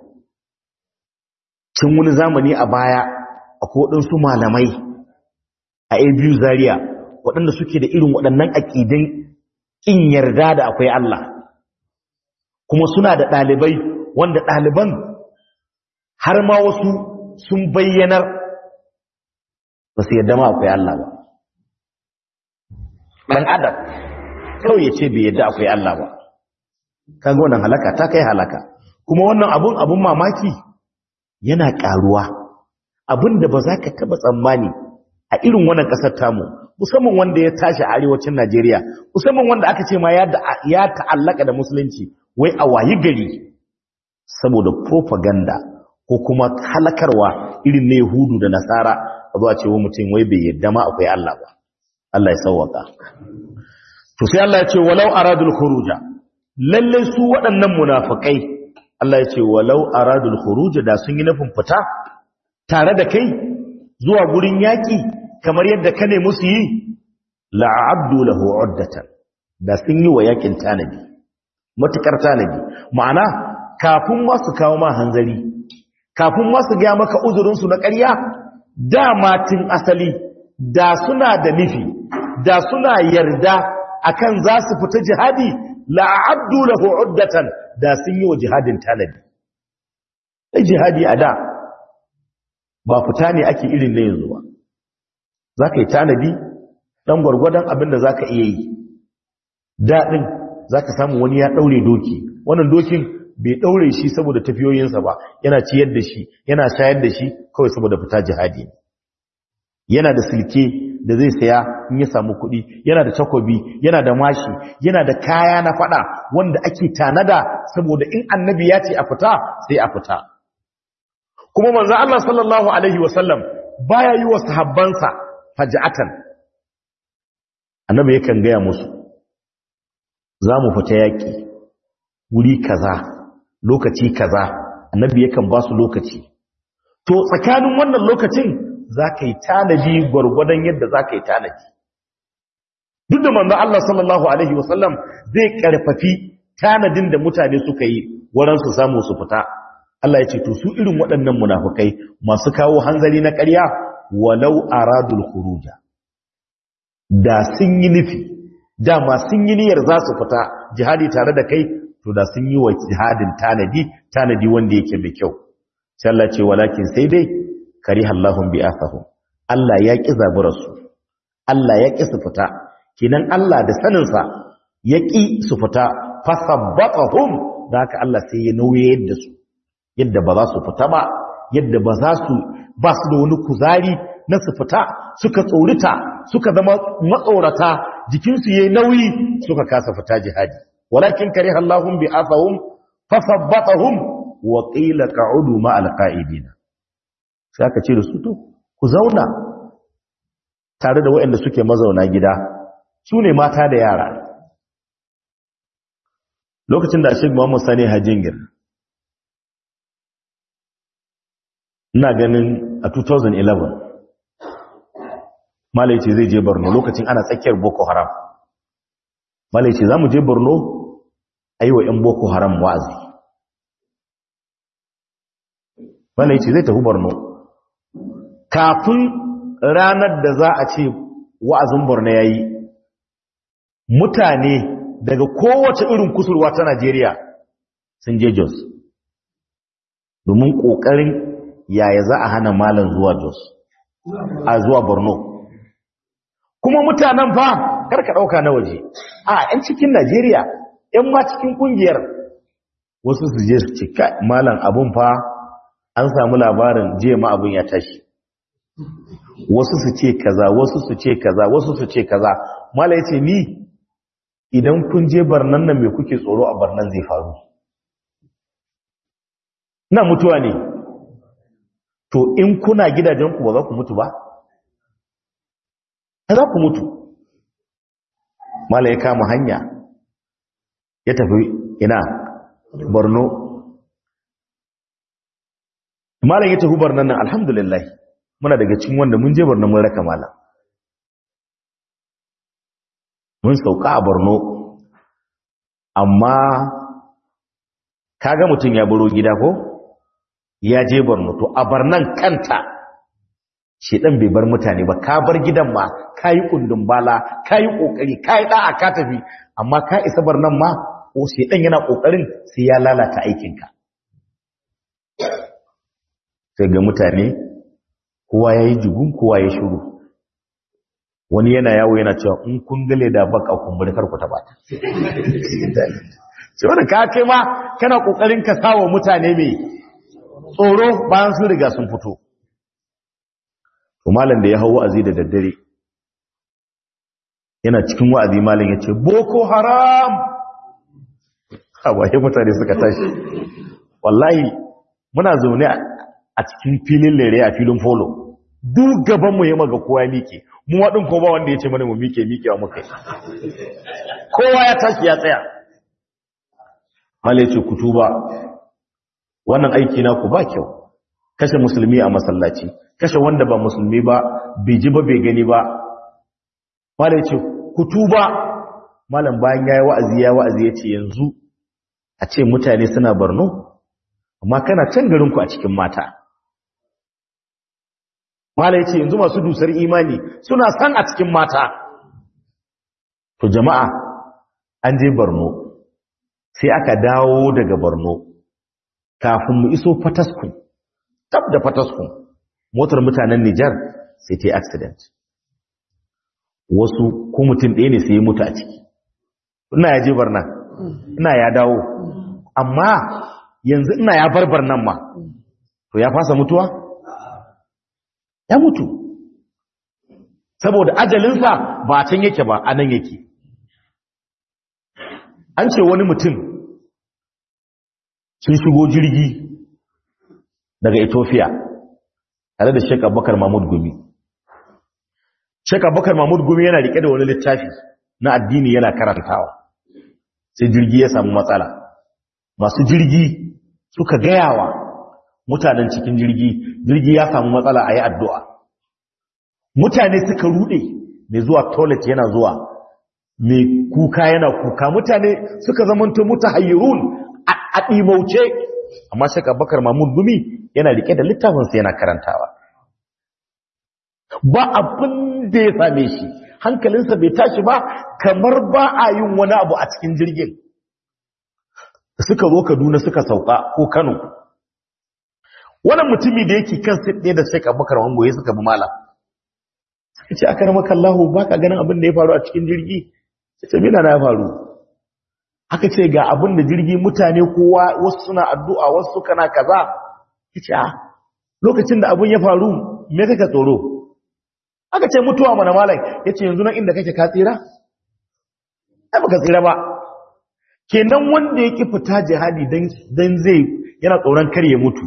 cin wani zamani a baya akwai waɗansu malamai a abu zaria waɗanda suke da irin waɗannan aƙidin ƙin yarda da akwai Allah kuma suna da ɗalibai wanda ɗaliban har ma wasu sun bayyanar ba su yarda ma akwai Allah ba ɗan adam kawai ya ce bai yarda akwai Allah ba kaga wannan halaka ta kai halaka kuma wannan abun abun mamaki yana ƙaruwa abin da ba za ka taɓa tsammani a irin wannan ƙasar tamu musamman wanda ya tashi a arewacin Najeriya musamman wanda aka ce ma ya ta'allaka da musulunci wai a wayi gari saboda propaganda ko kuma halakarwa irin na Yahudu da Nasara a zuwa cewa mutum wai bai yadda ma akwai Allah ba Allah ya sauwaka to sai Allah ya ce walau aradul khuruja lalle su waɗannan munafikai Allah ya ce walau aradul khuruja da sun yi nufin fita tare da kai zuwa gurin yaki kamar yadda ka ne musu yi la'abdu lahu uddatan da sun yi wa yakin tanadi matukar tanadi ma'ana kafin ma su kawo ma hanzari kafin ma su ga maka uzurin su na ƙarya dama tun asali da suna da nufi da suna yarda akan za su fita jihadi la'abdu lahu uddatan da sun yi wa jihadin tanadi sai jihadi a da ba fita ne ake irin na yanzu ba za ka yi tanadi ɗan gwargwadon abin da za ka iya yi daɗin za ka samu wani ya ɗaure doki wannan dokin bai ɗaure shi saboda tafiyoyinsa ba yana ciyar da shi yana shayar da shi kawai saboda fita jihadi ne yana da silke da zai saya in ya samu kuɗi yana da takobi yana da mashi yana da kaya na faɗa wanda ake tanada saboda in annabi ya ce a fita sai a fita kuma manzo Allah sallallahu alaihi wasallam baya yi wa sahabbansa faja'atan annabi yakan gaya musu za mu fita yaƙi wuri kaza lokaci kaza annabi yakan ba su lokaci to tsakanin wannan lokacin za ka yi tanadi gwargwadon yadda za ka yi tanadi duk da manzo Allah sallallahu alaihi wasallam zai karfafi tanadin da mutane suka yi wurin su samu su fita Allah ya ce to su irin waɗannan munafukai masu kawo hanzari na ƙarya walau aradul khuruja da sun yi nufi dama sun yi niyyar za su fita jihadi tare da kai to da sun yi wa jihadin tanadi tanadi wanda yake mai kyau sai Allah ce walakin sai dai karihallahum bi'athahum Allah ya ki zaburarsu Allah ya ki su fita kinan Allah da sanin sa ya ki su fita fasabbatahum da haka Allah sai ya nauye da su yadda ba za su fita ba yadda ba za su ba su da wani kuzari na su fita suka tsorita suka zama matsorata jikinsu yayi nauyi suka kasa fita jihadi walakin kariha Allahum bi afahum fasabbatahum wa qila qa'udu ma alqa'idina sai aka ce da su to ku zauna tare da waɗanda suke mazauna gida su ne mata da yara lokacin da Sheikh Muhammad Sani Hajingir ina ganin a 2011 malai ce zai je borno lokacin ana tsakiyar boko haram malai ce za mu je borno a yi wa 'yan boko haram wa'azi malai ce zai tafi borno kafin ranar da za a ce wa'azin borno ya yi mutane daga kowace irin kusurwa ta najeriya sun je jos domin ƙoƙarin yaya za a hana malam zuwa jos a zuwa borno kuma mutanen fa karka dauka na waje a yan cikin Najeriya yan ma cikin kungiyar wasu su je su ce kai malam abun fa an samu labarin jiya ma abun ya tashi wasu su ce kaza wasu su ce kaza wasu su ce kaza malam yace ni idan kun je barnan nan me kuke tsoro a barnan zai faru na mutuwa ne to in kuna gidajen ku ba za ku mutu ba za ku mutu mala ya kama hanya ya tafi ina borno malam ya tafi barnan nan alhamdulillah muna daga cikin wanda mun je barnan mun raka malam mun sauka a Borno amma kaga mutum ya baro gida ko ya je Borno to a barnan kanta shedan bai bar mutane ba ka bar gidan ma kai kundin bala kai kokari kai da'a ka tafi amma ka isa barnan ma ko shedan yana kokarin sai ya lalata aikinka sai ga mutane kowa yayi jigun kowa ya shiru wani yana yawo yana cewa in kun gale da baka kumburi kar ku taba ta sai wanda ka kai ma kana kokarin ka sawa mutane mai tsoro bayan sun riga sun fito to malam da ya hawo wa'azi da daddare yana cikin wa'azi malam ya ce boko haram hawaye mutane suka tashi wallahi muna zaune a cikin filin lere a filin polo duk gaban mu ya maga kowa mike mu waɗin ko ba wanda ya ce mana mu mike mikewa muka yi kowa ya tashi ya tsaya malai ce ku tuba wannan aiki na ku ba kyau kashe musulmi a masallaci kashe wanda ba musulmi ba bai ji ba bai gani ba malai ce ku tuba malam bayan ya yi wa'azi ya wa'azi ya ce yanzu a ce mutane suna barno amma kana can garinku a cikin mata Mala ya ce yanzu masu dusar imani suna san a cikin mata. To jama'a an je Borno sai aka dawo daga Borno kafin mu iso Fataskun. Tab da Fataskun motar mutanen Nijar sai ta yi accident. Wasu ko mutum ɗaya ne sai ya mutu a ciki. Ina ya je Barna, ina ya dawo. Amma yanzu ina ya bar Barnan ma. To ya fasa mutuwa? ya mutu saboda ajalinsa ba can yake ba a nan yake an ce wani mutum sun shigo jirgi daga ethiopia tare da shek abubakar mahmud gumi shek abubakar mahmud gumi yana rike da wani littafi na addini yana karantawa sai jirgi ya samu matsala masu jirgi suka gayawa mutanen cikin jirgi jirgi ya samu matsala a yi addu'a mutane suka rude mai zuwa toilet yana zuwa mai kuka yana kuka mutane suka zamanta muta hayyarun a ɗimauce amma shaka bakar mamun gumi yana rike da littafinsa yana karantawa ba abin da ya same shi hankalinsa bai tashi ba kamar ba a yin wani abu a cikin jirgin suka zo kaduna suka sauka ko kano wannan mutumi da yake kan sit ɗaya da Sheikh Abubakar Wango ya suka bi malam sai ce aka ramaka Allah baka ganin abin da ya faru a cikin jirgi sai ce mina na faru aka ce ga abin da jirgi mutane kowa wasu suna addu'a wasu kana kaza yace a lokacin da abin ya faru me kake tsoro aka ce mutuwa mana malam yace yanzu nan inda kake ka tsira ai baka tsira ba kenan wanda yake fita jihadi dan dan zai yana tsoron kar ya mutu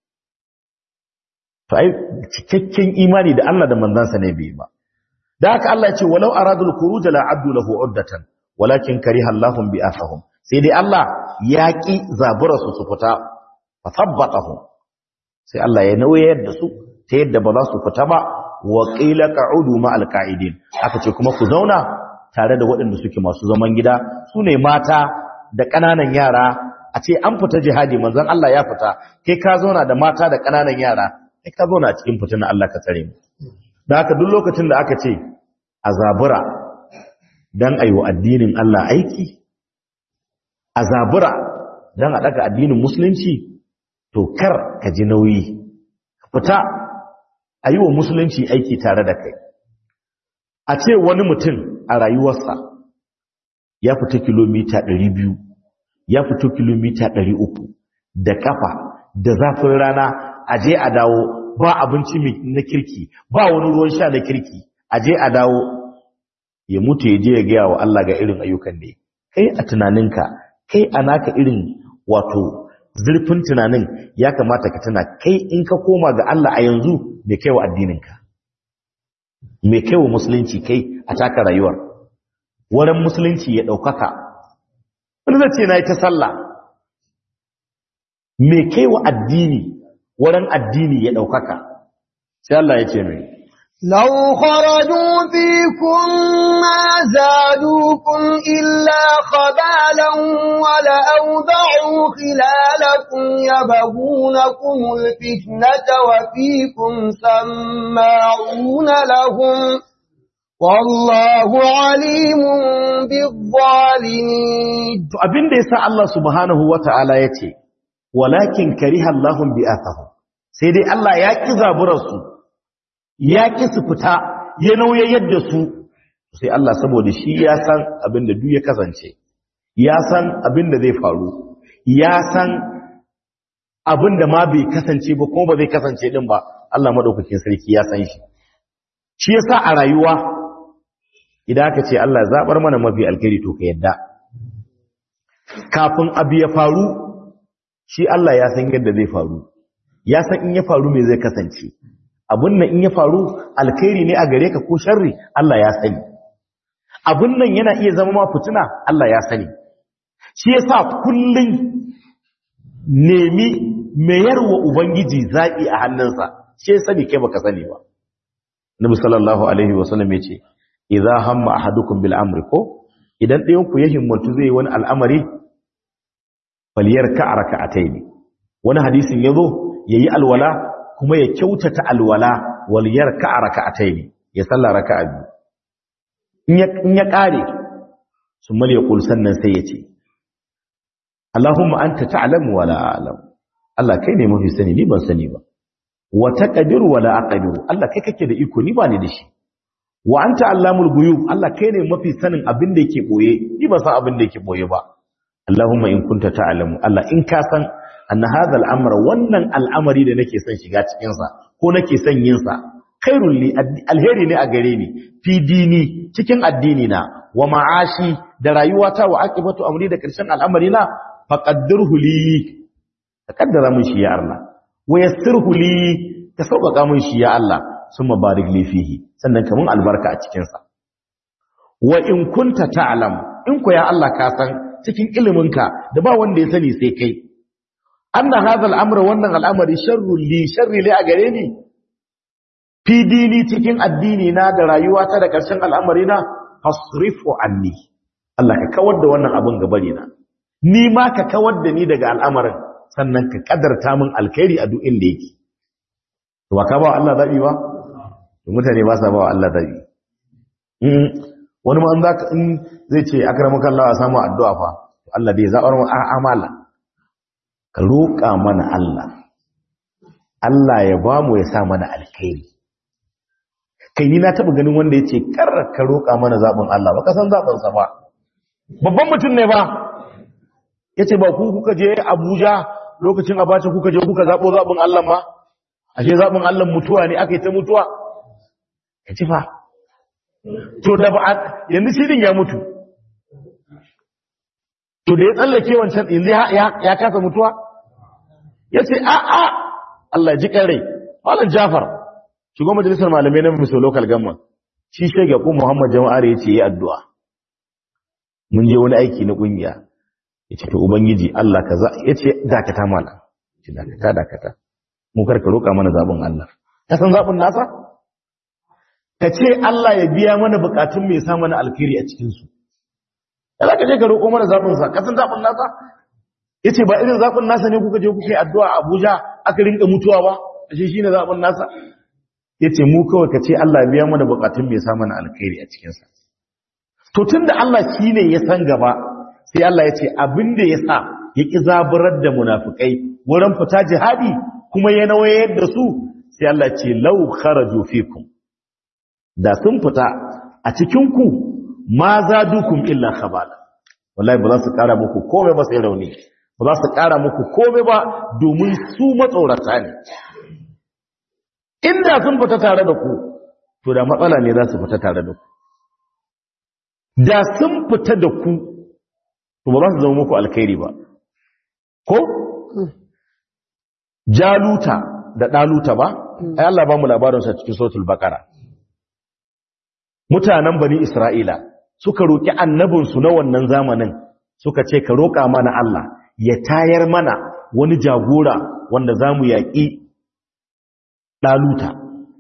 to ai cikakken imani da Allah da manzansa ne bai ba da haka Allah ya ce walau aradul khuruj la abdu lahu uddatan walakin kariha Allahum bi afahum sai dai Allah ya ki zabura su su fita fa thabbatahum sai Allah ya nauyar da su ta yadda ba za su fita ba wa qila qa'udu ma alqa'idin aka ce kuma ku zauna tare da waɗanda suke masu zaman gida su ne mata da ƙananan yara a ce an fita jihadi manzon Allah ya fita kai ka zauna da mata da ƙananan yara kai ka zauna a cikin fitina Allah ka tsare mu da haka duk lokacin da aka ce a zabura dan ayi wa addinin Allah aiki a zabura dan a daga addinin musulunci to kar ka ji nauyi fita ayi wa musulunci aiki tare da kai a ce wani mutum a rayuwarsa ya fita kilomita 200 ya fito kilomita 300 da kafa da zafin rana a je a dawo ba abinci na kirki ba wani ruwan sha na kirki a je a dawo ya mutu ya je ya gaya wa Allah ga irin ayyukan ne kai a tunaninka kai a naka irin wato zurfin tunanin ya kamata ka tuna kai in ka koma ga Allah a yanzu me kai wa addininka me kai wa musulunci kai a taka rayuwar wurin musulunci ya ɗaukaka wani zai ce na yi ta sallah me kai wa addini wurin addini ya ɗaukaka sai Allah ya ce mai لو خرجوا فيكم ما زادوكم إلا خبالا ولأوضعوا خلالكم يبغونكم الفتنة وفيكم سماعون لهم والله عليم بالظالمين to abin da yasa Allah subhanahu wata'ala yace walakin kariha Allahum bi'athahum sai dai Allah ya ki zaburar su ya ki su fita ya nauyayar da su sai Allah saboda shi ya san abin da duk ya kasance ya san abin da zai faru ya san abin da ma bai kasance ba ko ba zai kasance din ba Allah madaukakin sarki ya san shi shi yasa a rayuwa idan aka ce Allah zabar mana mafi alkhairi to ka yadda kafin abu ya faru shi Allah ya san yadda zai faru ya san in ya faru me zai kasance abun nan in ya faru alkhairi ne a gare ka ko sharri Allah ya sani abun nan yana iya zama ma fitina Allah ya sani shi yasa kullun nemi mayarwa ubangiji zabi a hannunsa shi ya sani kai baka sani ba Nabi sallallahu alaihi wasallam yace idza hamma ahadukum bil amri ko idan ɗayan ku ya himmatu zai wani al'amari falyarka raka'atayn wani hadisin yazo yayi alwala kuma ya kyautata alwala wal yarka raka'atayn ya salla raka'a biyu in ya in ya kare summa ya kul sannan sai ya ce Allahumma anta ta'lamu wa la a'lam Allah kai ne mafi sani ni ban sani ba wa taqdiru wa la aqdiru Allah kai kake da iko ni ba ni da shi wa anta allamul ghuyub Allah kai ne mafi sanin abin da yake boye ni ba san abin da yake boye ba Allahumma in kunta ta'lamu Allah in ka san anna hadha al-amr wannan al'amari da nake son shiga cikin sa ko nake son yin sa khairul li alheri ne a gare ni fi dini cikin addini na wa ma'ashi da rayuwata wa aqibatu amri da karshen al'amari na faqaddirhu li ka kaddara mun shi ya Allah wa yassirhu li ka sauƙaƙa mun shi ya Allah summa barik li fihi sannan ka mun albarka a cikin sa wa in kunta ta'lam in ko ya Allah ka san cikin iliminka da ba wanda ya sani sai kai anna hadha al-amra wannan al'amari sharrun li sharri li a gare ni fi dini cikin addini na da rayuwata da ƙarshen al'amari na fasrifu anni Allah ka kawar da wannan abin gabari na ni ma ka kawar da ni daga al'amarin sannan ka kadarta min alkhairi a duk inda yake to ba ka ba Allah zabi ba to mutane ba sa ba Allah zabi wani ma an zaka in zai ce akramaka Allah a samu addu'a fa to Allah dai zabar mu amala ka roƙa mana Allah Allah ya ba mu ya sa mana alkhairi kai ni na taba ganin wanda yace kar ka roƙa mana zabin Allah ba ka san zabin sa ba babban mutum ne ba yace ba ku kuka je Abuja lokacin Abacha kuka je kuka zabo zabin Allah ba ashe zabin Allah mutuwa ne akai ta mutuwa kace fa to da ba yanzu shi din ya mutu to da ya tsallake wancan yanzu ya kasa mutuwa yace a a Allah ji rai Malam Jafar shugaban majalisar malamai na Miso Local Government shi shege ko Muhammad Jama'ar yace yi addu'a mun je wani aiki na kungiya yace to ubangiji Allah kaza yace dakata mala yace dakata dakata mu karka roka mana zabin Allah ka san zabin nasa ka ce Allah ya biya mana bukatun mai sa mana alkhairi a cikin su ya ka je ka roko mana zabin sa ka san zabin nasa yace ba irin zabin nasa ne kuka je kuka yi addu'a a Abuja aka rinka mutuwa ba ashe shine zabin nasa yace mu kawai ka ce Allah ya biya mana bukatun mai sa mana alkhairi a cikin sa to tunda Allah shine ya san gaba sai Allah ya ce abin da ya sa ya ƙi zaburar da munafukai wurin fita jihadi kuma ya nawayar da su sai Allah ce lau kharaju fikum da sun fita a cikin ku ma zadukum illa khabala wallahi ba za su ƙara muku komai ba sai rauni ba za su ƙara muku komai ba domin su matsorata ne inda sun fita tare da ku to da matsala ne za su fita tare da ku da sun fita da ku to ba za su zama muku alkhairi ba ko jaluta da daluta ba ai Allah ba mu labarin sa cikin suratul baqara mutanen bani isra'ila suka roki annabin su na wannan zamanin suka ce ka roka mana Allah ya tayar mana wani jagora wanda zamu yaki daluta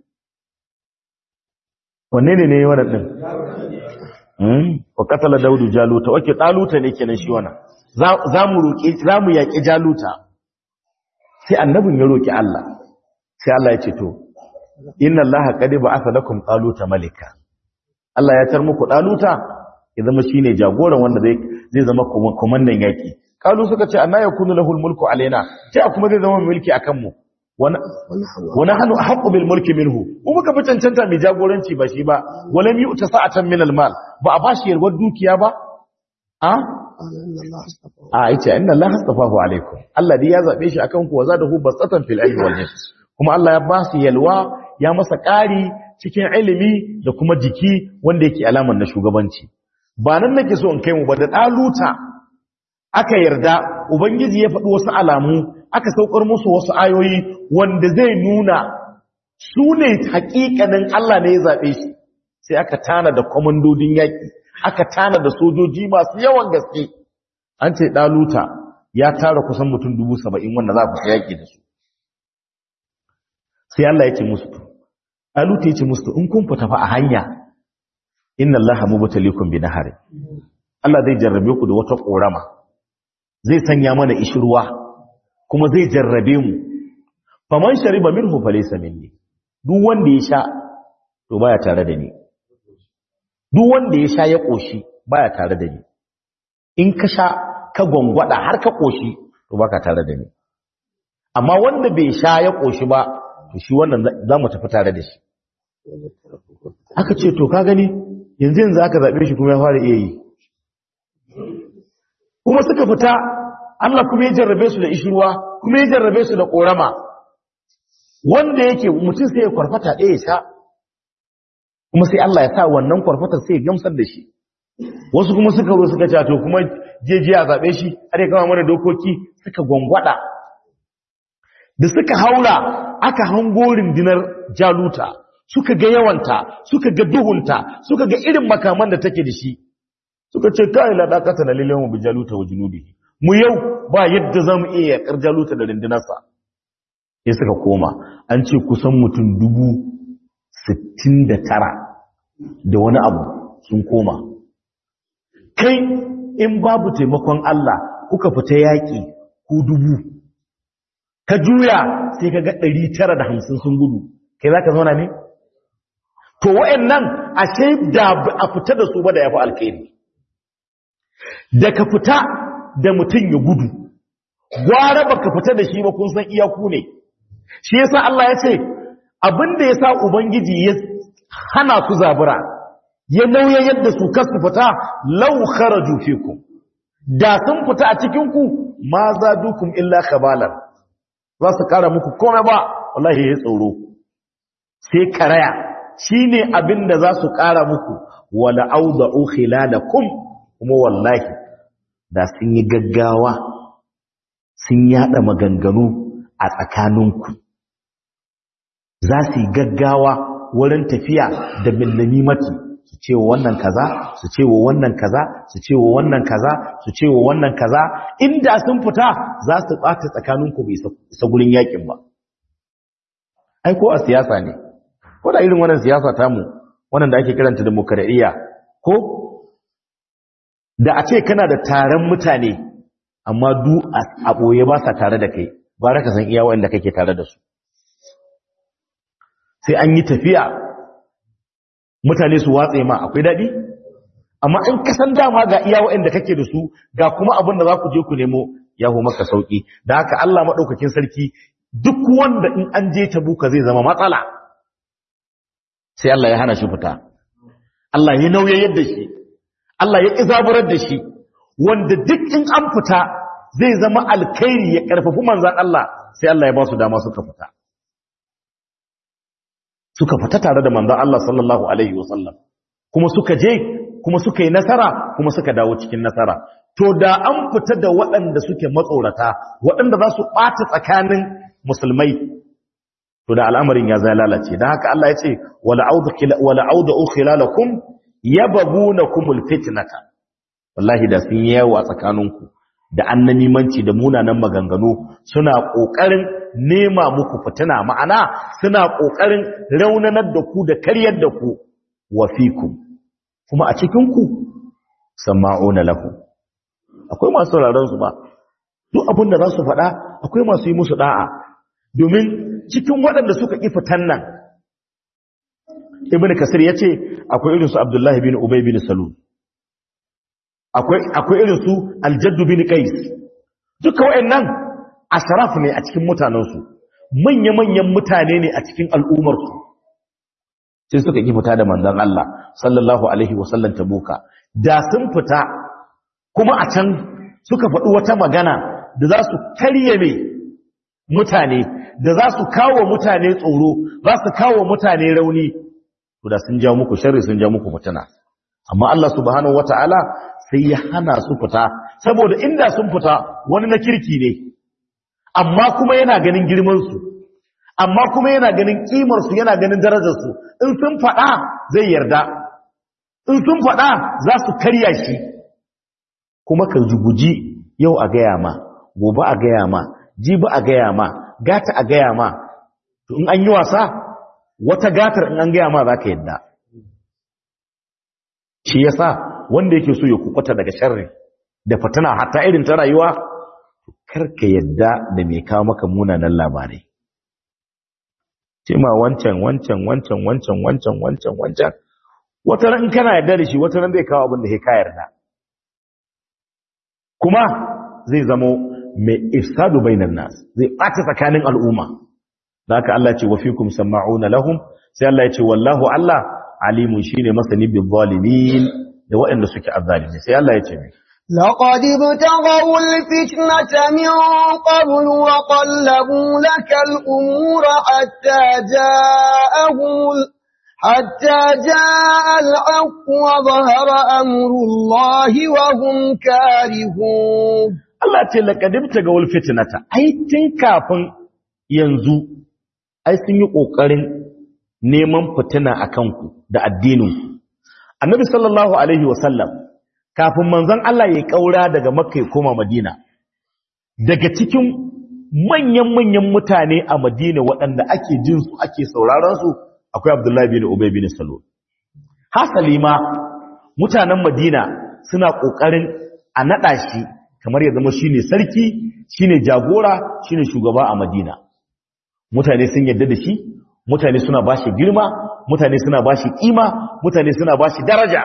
wanne ne ne wannan din mm wa qatala daudu jaluta wake daluta ne kenan shi wannan za mu roki za mu yaki jaluta sai annabin ya roki Allah sai Allah ya ce to inna allaha qad ba'atha lakum taluta malika Allah ya tar muku daluta ya zama shine jagoran wanda zai zai zama komandan yaki kalu suka ce anna yakunu lahul mulku alaina sai kuma zai zama mulki akan mu wani hannu haqqu bil mulki minhu ko muka fi cancanta mai jagoranci ba shi ba walam yu'ta sa'atan min al mal ba a bashi yarwar dukiya ba a a yace inna allaha astafahu alaikum Allah dai ya zabe shi akan ku wa zadahu basatan fil ilmi wal jism kuma Allah ya ba su yalwa ya masa ƙari cikin ilimi da kuma jiki wanda yake alamar na shugabanci ba nan nake so in kai mu ba da ɗaluta aka yarda ubangiji ya faɗi wasu alamu aka saukar musu wasu ayoyi wanda zai nuna su ne hakikanin Allah ne ya zaɓe shi sai aka tana da kwamandodin yaƙi aka tana da sojoji masu yawan gaske an ce ɗaluta ya tara kusan mutum dubu saba'in wanda za ku yaƙi da su sai Allah ya ce musu ɗaluta ya ce musu in kun fita fa a hanya inna allaha mubtaliikum bi nahari Allah zai jarrabe ku da wata korama zai sanya mana ishruwa kuma zai jarrabe mu faman shariba minhu falaysa minni duk wanda ya sha to baya tare da ni duk wanda ya sha ya koshi baya tare da ni in ka sha ka gwangwada har ka koshi to baka tare da ni amma wanda bai sha ya koshi ba to shi wannan za mu tafi tare da shi aka ce to ka gani yanzu yanzu aka zaɓe shi kuma ya fara iya yi kuma suka fita Allah kuma ya jarrabe su da ishirwa kuma ya jarrabe su da ƙorama wanda yake mutum sai ya kwarfata ɗaya sha kuma sai Allah ya sa wannan kwarfatar sai ya gamsar da shi wasu kuma suka zo suka ce to kuma jeje a zaɓe shi har ya kama mana dokoki suka gwangwada da suka haura aka hango rundunar jaluta suka ga yawanta suka ga duhunta suka ga irin makaman da take da shi suka ce kai la daqata na lillahi wa bijaluta wa junudihi mu yau ba yadda zamu iya yakar jaluta da rundunarsa sai suka koma an ce kusan mutum dubu sittin da tara da wani abu sun koma kai in babu taimakon Allah kuka fita yaƙi ku dubu ka juya sai ka ga ɗari tara da hamsin sun gudu kai za ka zauna ne to wa'annan ashe da a fita da su ba da yafi alkhairi da ka fita da mutum ya gudu gwara baka fita da shi ba kun san iyaku ne shi yasa Allah ya ce abinda yasa ubangiji ya hana su zabura ya nauye yadda su kasu fita law kharaju fikum da sun fita a cikin ku ma zadukum illa khabalan za su kara muku komai ba wallahi ya tsoro sai karaya shine abin da za su ƙara muku wala auda'u khilalakum kuma wallahi da sun yi gaggawa sun yada maganganu a tsakaninku za su yi gaggawa wurin tafiya da millimati su ce wa wannan kaza su ce wa wannan kaza su ce wa wannan kaza su ce wa wannan kaza inda sun fita za su ɓata tsakaninku bai isa gurin yakin ba ai ko a siyasa ne ko da irin wannan siyasa tamu wannan da ake kiranta demokradiyya ko da a ce kana da taron mutane amma du a ɓoye ba sa tare da kai ba raka san iya wanda kake tare da su sai an yi tafiya mutane su watse ma akwai daɗi amma in ka san dama ga iya wanda kake da su ga kuma abin da za ku je ku nemo ya ho maka sauki da haka Allah maɗaukakin sarki duk wanda in an je tabuka zai zama matsala sai Allah ya hana shi fita Allah ya nauye yadda shi Allah ya izaburar da shi wanda duk in an fita zai zama alkhairi ya karfafi manzan Allah sai Allah ya ba su dama suka fita suka fita tare da manzan Allah sallallahu alaihi wasallam kuma suka je kuma suka yi nasara kuma suka dawo cikin nasara to da an fita da waɗanda suke matsorata waɗanda za su ɓata tsakanin musulmai to da al'amarin ya zai lalace don haka Allah ya ce wala auda khilalakum yabghunakumul fitnata wallahi da sun yawo a tsakaninku da annamimanci da munanan maganganu suna ƙoƙarin nema muku fitina ma'ana suna ƙoƙarin raunanar da ku da karyar da ku wa fikum kuma a cikinku sama'una lahu akwai masu sauraron su ba duk abin da za su faɗa akwai masu yi musu da'a domin cikin waɗanda suka ƙi fitan nan ibn kasir ya ce akwai irinsu abdullahi bin ubay bin salul akwai irinsu aljaddu bin qais duka waɗannan ashraf ne a cikin mutanensu manya-manyan mutane ne a cikin al'ummarsu sai suka ƙi fita da manzon Allah sallallahu alaihi wasallam tabuka da sun fita kuma a can suka faɗi wata magana da za su karye mai mutane da za su kawo mutane tsoro za su kawo mutane rauni to da sun ja muku sharri sun ja muku fitina amma Allah subhanahu wataala sai ya hana su fita saboda inda sun fita wani na kirki ne amma kuma yana ganin girman su amma kuma yana ganin kimar su yana ganin darajar su in sun faɗa zai yarda in sun faɗa za su karya shi kuma ka guji yau a gaya ma gobe a gaya ma jibi a gaya ma gata a gaya ma to in an yi wasa wata gatar in an gaya ma za ka yadda shi yasa wanda yake so ya kukwata daga sharri da fatana hatta irin ta rayuwa karka yadda da mai kawo maka munanan labarai ce ma wancan wancan wancan wancan wancan wancan wancan wata ran in kana yarda da shi wata ran zai kawo abin da ka yarda kuma zai zamo mai ifsadu bainan nas zai ɓata tsakanin al'umma da haka Allah ce wa fikum sama'una lahum sai Allah ya ce wallahu Allah alimun shine masani bil zalimin da waɗanda suke azzalimi sai Allah ya ce mai لقد ابتغوا الفتنة من قبل وقلبوا لك الأمور حتى جاءهم حتى جاء الحق وظهر أمر الله وهم كارهون Allah ce laƙadibta ga wulfitinata, ai, tun kafin yanzu, ai sun yi ƙoƙarin neman fitina a kanku da addininku. Annabi sallallahu Alaihi wasallam, kafin manzon Allah ya ƙaura daga Makka ya koma Madina, daga cikin manyan-manyan mutane a Madina waɗanda ake jinsu ake sauraronsu akwai Abdullahi bin Ubay bin Salul. Hasali ma, mutanen Madina suna ƙoƙarin a naɗa shi kamar ya zama shine sarki shine jagora shine shugaba a Madina mutane sun yadda da shi mutane suna bashi girma mutane suna bashi kima mutane suna bashi daraja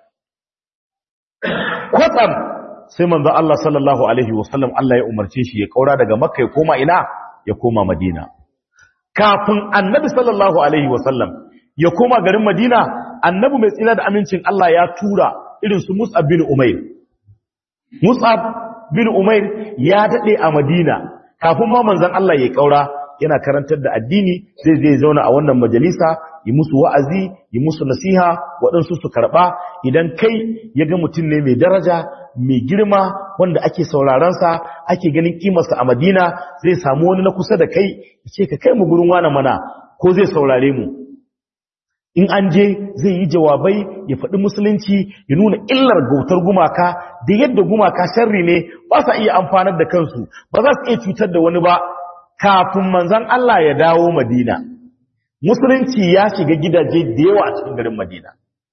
kwatsam sai manzo Allah sallallahu alaihi wasallam Allah ya umarce shi ya kaura daga Makka ya koma ina ya koma Madina kafin annabi sallallahu alaihi wasallam ya koma garin Madina annabi mai tsira da amincin Allah ya tura irin su Mus'ab bin Umair Mus'ab bin Umair ya dade a Madina kafin ma manzon Allah ya kaura yana karantar da addini zai zai zauna a wannan majalisa yi musu wa'azi yi musu nasiha waɗansu su karɓa idan kai ya ga mutum ne mai daraja mai girma wanda ake saurarensa ake ganin kimarsa a Madina zai samu wani na kusa da kai ya ce ka kai mu gurin wani mana ko zai saurare mu in an je zai yi jawabai ya faɗi musulunci ya nuna illar gautar gumaka da yadda gumaka sharri ne ba sa iya amfanar da kansu ba za su iya cutar da wani ba kafin manzan Allah ya dawo Madina musulunci ya shiga gidaje da yawa a cikin garin Madina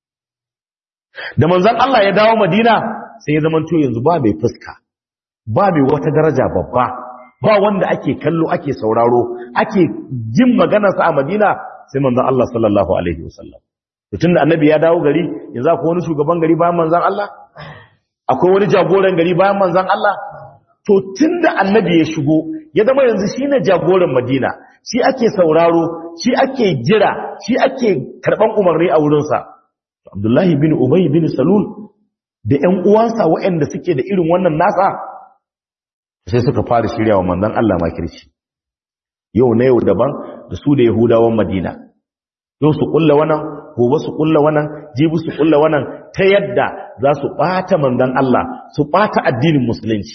da manzan Allah ya dawo Madina sai ya zamanto yanzu ba mai fuska ba mai wata daraja babba ba wanda ake kallo ake sauraro ake jin maganarsa a Madina sai manzan Allah sallallahu alaihi wasallam tunda annabi ya dawo gari yanzu akwai wani shugaban gari bayan manzan Allah akwai wani jagoran gari bayan manzan Allah to tunda annabi ya shigo ya zama yanzu shine jagoran Madina shi ake sauraro shi ake jira shi ake karban umarni a wurinsa Abdullahi bin Ubay bin Salul da ƴan uwansa waɗanda suke da irin wannan nasa sai suka fara shiryawa manzon Allah makirci yau na yau daban da su da Yahudawan Madina yau su kulla wannan gobe su kulla wannan jibi su kulla wannan ta yadda za su bata manzon Allah su bata addinin musulunci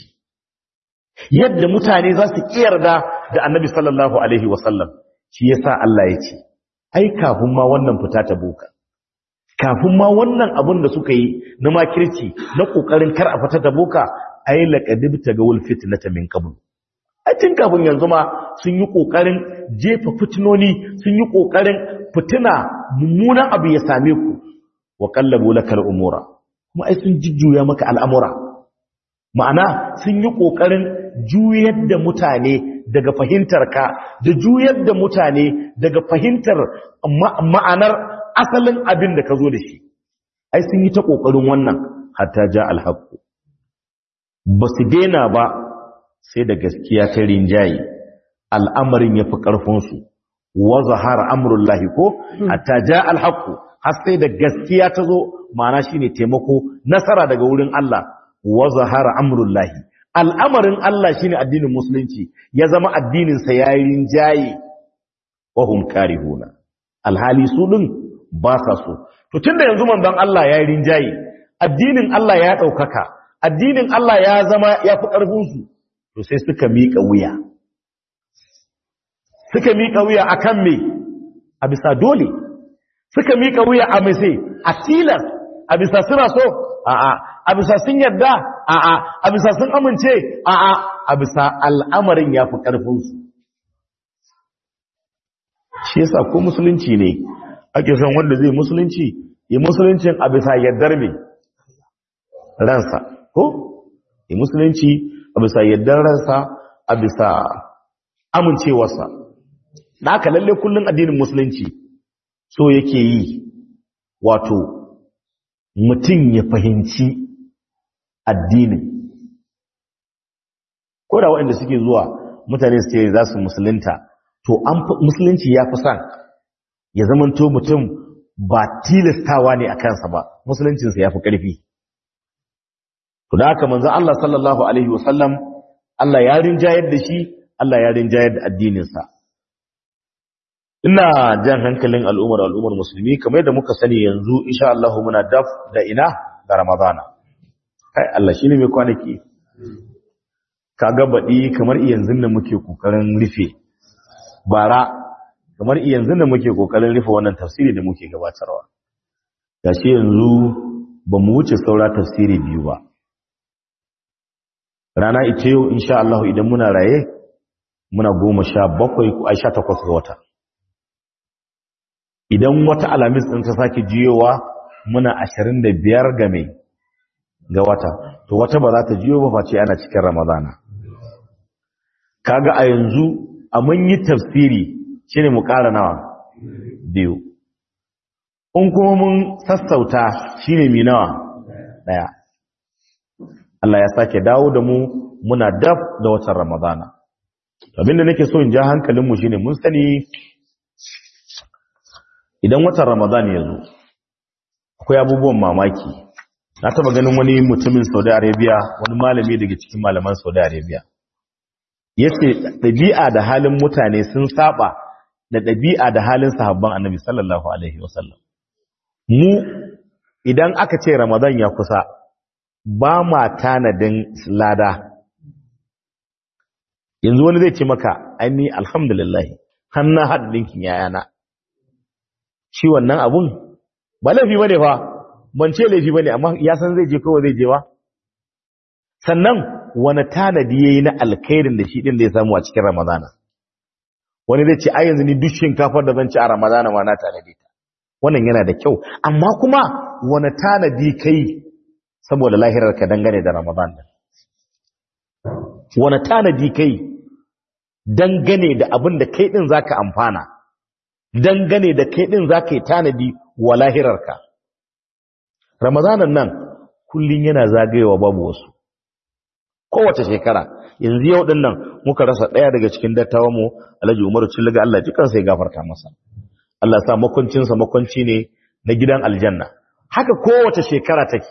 yadda mutane za su kiyarda da annabi sallallahu alaihi wasallam shi yasa Allah ya ce ai kafin ma wannan fita ta boka kafin ma wannan abin da suka yi na makirci na kokarin kar a fita ta boka ai laqad tagawul fitnata min qabl a tun kafin yanzu ma sun yi kokarin jefa fitinoni sun yi kokarin fitina mummunan abu ya same ku wa qallabu lakal umura kuma ai sun jujjuya maka al'amura ma'ana sun yi kokarin juyar da mutane daga fahimtar ka da juyar da mutane daga fahimtar ma'anar asalin abin da ka zo da shi ai sun yi ta kokarin wannan hatta ja alhaqu ba su daina ba sai da gaskiya ta rinjaye al'amarin ya fi ƙarfinsu wa zahara amurullahi ko hatta ja alhaku har sai da gaskiya ta zo ma'ana shi ne taimako nasara daga wurin Allah wa zahara amurullahi al'amarin Allah shi ne addinin musulunci ya zama addininsa ya yi rinjaye wa hum karihuna alhali su ɗin ba sa so to tun da yanzu manzon Allah ya yi rinjaye addinin Allah ya ɗaukaka addinin Allah ya zama ya fi ƙarfinsu to sai suka miƙa wuya suka miƙa wuya a kan me a bisa dole suka miƙa wuya a mai sai a tilas a bisa suna so a'a a bisa sun yarda a'a a bisa sun amince a'a a bisa al'amarin ya fi ƙarfinsu shi yasa ko musulunci ne ake son wanda zai musulunci yi musuluncin a bisa yardar mai ransa ko yi musulunci a bisa yardar ransa a bisa amincewarsa da aka lalle kullum addinin musulunci so yake yi wato mutum ya fahimci addinin ko da waɗanda suke zuwa mutane su ce za su musulunta to an musulunci ya fi son ya zamanto mutum ba tilastawa ne a kansa ba musuluncinsa ya fi ƙarfi to da haka manzo Allah sallallahu alaihi wasallam Allah ya rinjayar da shi Allah ya rinjayar da addininsa ina jan hankalin al'ummar al'ummar musulmi kamar yadda muka sani yanzu insha Allah muna daf da ina da Ramadana kai Allah shine mai kwanaki kaga baɗi kamar yanzu da muke kokarin rufe bara kamar yanzu da muke kokarin rufe wannan tafsiri da muke gabatarwa gashi yanzu ba mu wuce saura tafsiri biyu ba rana ita yau insha Allah idan muna raye muna goma sha bakwai ko sha takwas ga wata idan wata alamis ɗin ta sake jiyowa muna ashirin da biyar ga mai ga wata to wata ba za ta jiyo ba face ana cikin ramadana kaga a yanzu a mun yi tafsiri shine mu ƙara nawa biyu in kuma mun sassauta shine mi nawa ɗaya Allah ya sake dawo da mu muna daf da watan ramadana abinda nake so in ja hankalinmu shine mun sani idan watan ramadan ya zo akwai abubuwan mamaki na taba ganin wani mutumin saudi arabia wani malami daga cikin malaman saudi arabia ya ce ɗabi'a da halin mutane sun saba da ɗabi'a da halin sahabban annabi sallallahu alaihi wasallam mu idan aka ce ramadan ya kusa ba ma tanadin lada yanzu wani zai ce maka aini alhamdulillah hannun haɗa ɗinkin yayana shi wannan abun ba laifi ba ne fa ban ce laifi ba ne amma ya san zai je kawai zai je ba sannan wani tanadi ya yi na alkairin da shi ɗin da ya samu a cikin ramadana wani zai ce a yanzu ni duk shinkafar da zan ci a ramadana ma na tanadi ta wannan yana da kyau amma kuma wani tanadi kai saboda lahirar ka dangane da ramadan wani tanadi kai dangane da abin da kai ɗin za ka amfana dangane da kai ɗin za ka yi tanadi wa lahirarka. Ramazanan nan kullum yana zagayewa babu wasu. Kowace shekara, yanzu yau ɗin nan muka rasa ɗaya daga cikin dattawa mu Alhaji Umaru Cillaga Allah ji kansa ya gafarta masa. Allah sa makwancinsa makwanci ne na gidan aljanna. Haka kowace shekara take.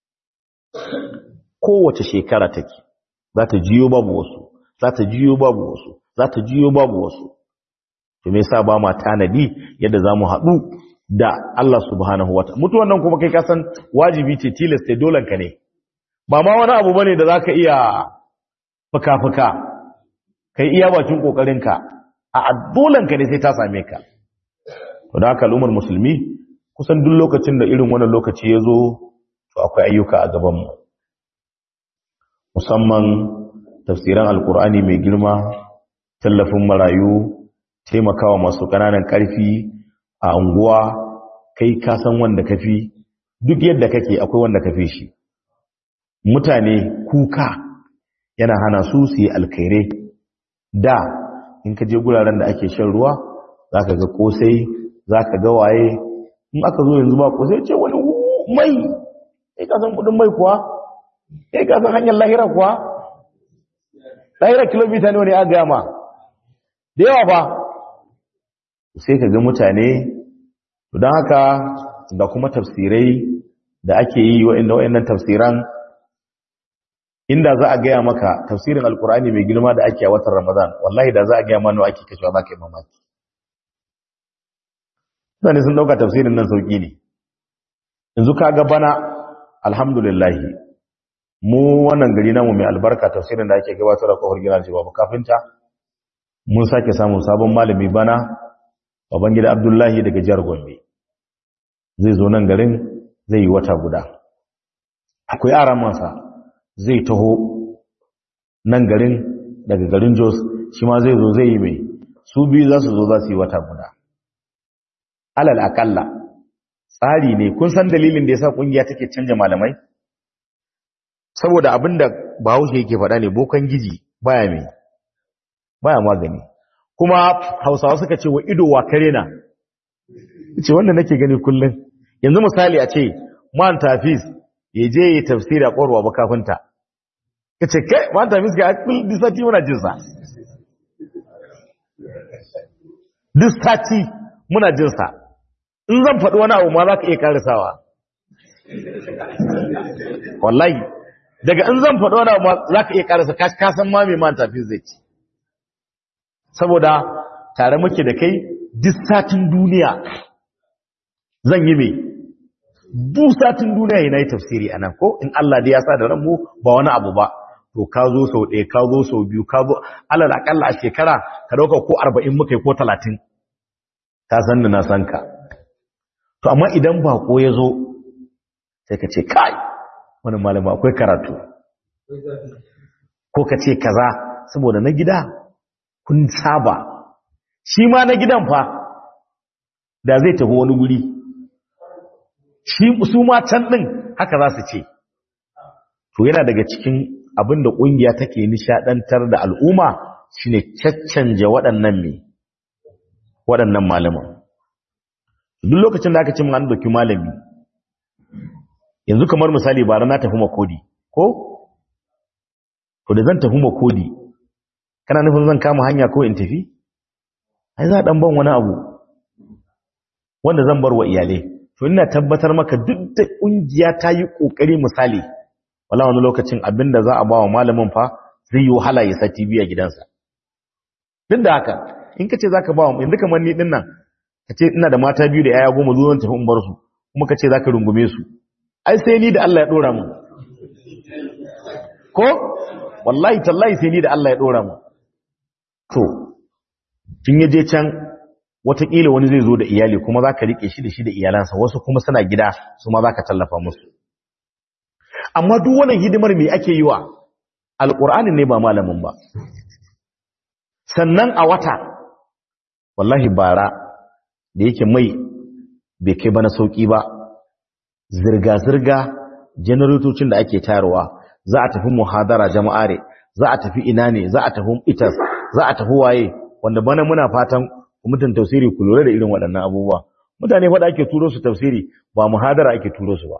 Kowace shekara take. Za ta jiyo babu wasu, za ta jiyo babu wasu, za ta jiyo babu wasu. to me yasa ba ma tanadi yadda zamu haɗu da Allah subhanahu wataala mutuwan nan kuma kai ka san wajibi ce tilasta dolan ka ne ba ma wani abu bane da zaka iya fuka-fuka kai iya bakin kokarin ka a dolan ka ne sai ta same ka to da haka al'ummar musulmi kusan duk lokacin da irin wannan lokaci ya zo to akwai ayyuka a gaban mu musamman tafsiran alkur'ani mai girma tallafin marayu taimakawa masu ƙananan ƙarfi a unguwa kai ka san wanda kafi duk yadda kake akwai wanda kafi shi mutane kuka yana hana su su yi alkairai da in ka je guraren da ake shan ruwa za ka ga kosai za ka ga waye in aka zo yanzu ba kosai ce wani mai kai ka san kudin mai kuwa kai ka san hanyar lahira kuwa lahira kilomita ne wani a gama da yawa ba sai ka ga mutane don haka da kuma tafsirai da ake yi wa'inda wa'innan tafsiran inda za a gaya maka tafsirin alkur'ani mai girma da ake a watan ramadan wallahi da za a gaya mana ake kashewa za ka yi mamaki zane sun dauka tafsirin nan sauki ne yanzu ka ga bana alhamdulillahi mu wannan gari namu mai albarka tafsirin da ake gabatar da kofar gina cewa kafinta mun sake samun sabon malami bana baban gida abdullahi daga jihar gombe zai zo nan garin zai yi wata guda akwai aran masa zai taho nan garin daga garin jos shi ma zai zo zai yi mai su biyu za su zo za su yi wata guda alal akalla tsari ne kun san dalilin da ya sa kungiya take canja malamai saboda abinda bahaushe yake faɗa ne bokan giji baya mai baya magani kuma hausawa suka ce wa ido wa kare na ce wanda nake gani kullum yanzu misali a ce man tafis ya je yi tafsiri a ƙorwa ba kafinta ka ce kai man tafis ga akul disati muna jinsa disati muna jinsa in zan faɗi wani abu ma za ka iya karisawa wallahi daga in zan faɗi wani abu ma za ka iya karisa kasan ma mai man tafis zai ci saboda tare muke da kai disatin duniya zan yi mai dusatin duniya yana yi tafsiri a nan ko in Allah da ya sa da ranmu ba wani abu ba to ka zo sau ɗaya ka zo sau biyu ka zo alal akalla a shekara ka ɗauka ko arba'in muka yi ko talatin ka san da na san ka to amma idan bako ya zo sai ka ce kai wani malama akwai karatu ko ka ce kaza saboda na gida kun saba shi ma na gidan fa da zai tafi wani guri su ma can ɗin haka za su ce to yana daga cikin abin da ƙungiya take nishaɗantar da al'umma shine caccanje waɗannan me waɗannan malaman duk lokacin da aka ce an doki malami yanzu kamar misali bara na tafi makodi ko to da zan tafi makodi kana nufin zan kama hanya ko in tafi ai za a ɗan ban wani abu wanda zan bar wa iyalai to ina tabbatar maka duk da kungiya ta yi kokari misali wala wani lokacin abinda za a bawa malamin fa zai yi wahala ya sa TV a gidansa duk da haka in kace zaka bawa yanzu kamar ni din nan kace ina da mata biyu da yaya goma zuwan tafi in bar su kuma kace zaka rungume su ai sai ni da Allah ya dora mu ko wallahi tallahi sai ni da Allah ya dora mu to tun yaje can wataƙila wani zai zo da iyali kuma za ka riƙe shi da shi da iyalansa wasu kuma suna gida su ma za ka tallafa musu amma duk wannan hidimar mai ake yi wa alƙur'ani ne ba malamin ba sannan a wata wallahi bara da yake mai bai kai bana sauƙi ba zirga-zirga janaratocin da ake tayarwa za a tafi muhadara jama'are za a tafi ina ne za a tafi itas za a tafi waye wanda bana muna fatan mutum tafsiri ku lura da irin waɗannan abubuwa mutane faɗa ake turo su tafsiri ba muhadara ake turo su ba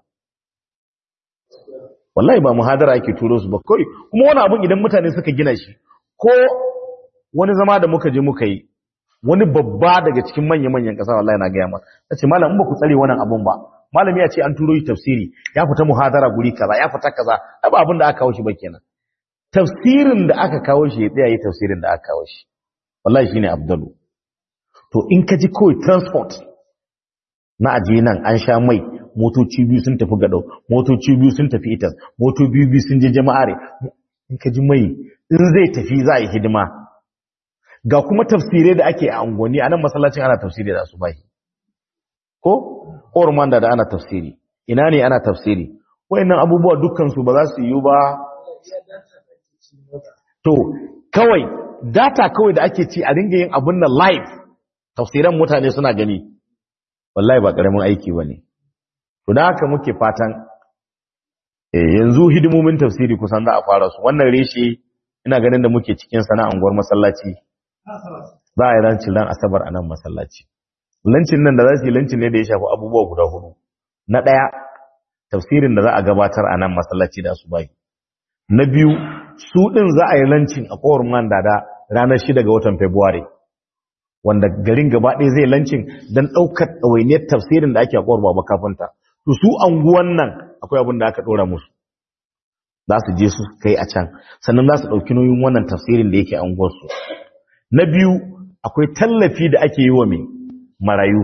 wallahi ba muhadara ake turo su ba kai kuma wani abun idan mutane suka gina shi ko wani zama da muka je muka yi wani babba daga cikin manya-manyan ƙasa wallahi na gaya masa nace malam in ba ku tsare wannan abun ba malami ya ce an turo shi tafsiri ya fita muhadara guri kaza ya fita kaza ba abin da aka kawo shi ba kenan tafsirin da aka kawo shi ya tsaya yi tafsirin da aka kawo shi wallahi shine abdalu to in ka ji kawai transport na aje nan an sha mai motoci biyu sun tafi gadau motoci biyu sun tafi itas motoci biyu biyu sun je jama'are in ka ji mai in zai tafi za a yi hidima ga kuma tafsirai da ake a angoni a nan masallacin ana tafsiri da su bai ko orman da ana tafsiri ina ne ana tafsiri wayannan abubuwa dukkan su ba za su yi ba to kawai data kawai da ake ci a ringa yin abun nan live tafsiran mutane suna gani wallahi ba karamin aiki bane to da haka muke fatan eh yanzu hidimomin tafsiri kusan za a fara su wannan reshe ina ganin da muke cikin sana anguwar masallaci za a yi rancin ran asabar a nan masallaci lancin nan da za su yi lancin ne da ya shafi abubuwa guda hudu na ɗaya tafsirin da za a gabatar a nan masallaci da su bai na biyu su ɗin za a yi lancin a kowar man da ranar shida ga watan february wanda garin gaba ɗaya zai lancin don ɗaukar ɗawainiyar tafsirin da ake a kowar baba kafinta to su anguwan nan akwai abin da aka ɗora musu za su je su kai a can sannan za su ɗauki nauyin wannan tafsirin da yake anguwarsu na biyu akwai tallafi da ake yi wa mai marayu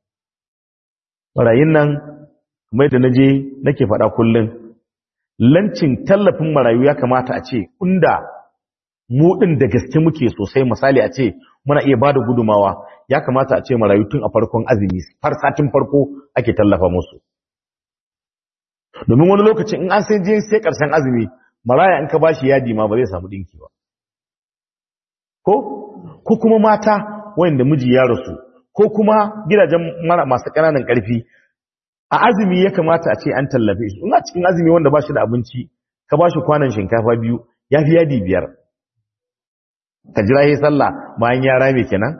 marayun nan kuma da naje nake faɗa kullum lancin tallafin marayu ya kamata a ce inda mu ɗin da gaske muke sosai misali a ce muna iya bada gudumawa ya kamata a ce marayu tun a farkon azumi har satin farko ake tallafa musu domin wani lokacin in an sai je sai ƙarshen azumi maraya in ka bashi yadi ma ba zai samu ɗinki ba ko ko kuma mata wanda miji ya rasu ko kuma gidajen mara masu ƙananan ƙarfi a azumi ya kamata a ce an tallafe shi ina cikin azumi wanda ba shi da abinci ka ba shi kwanan shinkafa biyu ya fi yadi biyar ka jira yi sallah bayan ya rame kenan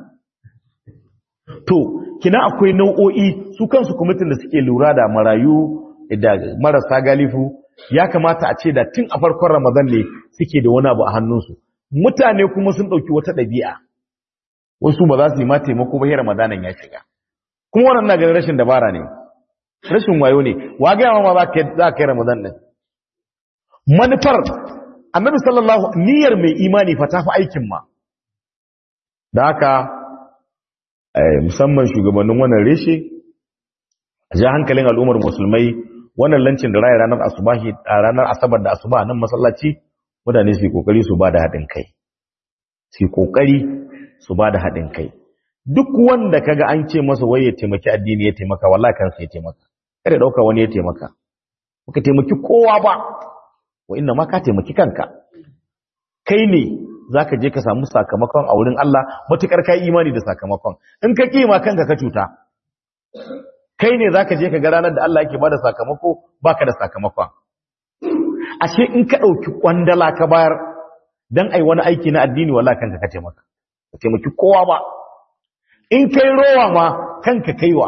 to kina akwai nau'o'i su kansu kwamitin da suke lura da marayu da marasa galifu ya kamata a ce da tun a farkon ramadan ne suke da wani abu a hannunsu mutane kuma sun ɗauki wata ɗabi'a wasu ba za su yi ma taimako ba ramadanan ya shiga kuma wannan na ganin rashin dabara ne rashin wayo ne wa ga ma za ka za ka yi ramadan din manufar annabi sallallahu niyyar mai imani fa tafi aikin ma da haka musamman shugabannin wannan reshe ja hankalin al'ummar musulmai wannan lancin da raya ranar asubahi a ranar asabar da asuba nan masallaci mutane su yi kokari su ba da haɗin kai su yi kokari su ba da haɗin kai duk wanda kaga an ce masa wai ya taimaki addini ya taimaka wallahi kansa ya taimaka kada dauka wani ya taimaka baka taimaki kowa ba wa inna ma ka taimaki kanka kai ne zaka je ka samu sakamakon a wurin Allah matukar kai imani da sakamakon in ka kima kanka ka cuta kai ne zaka je ka ga ranar da Allah yake bada sakamako baka da sakamakon ashe in ka dauki kwandala ka bayar dan ai wani aiki na addini wallahi kanka ka taimaka ka taimaki kowa ba in kai rowa ma kanka kaiwa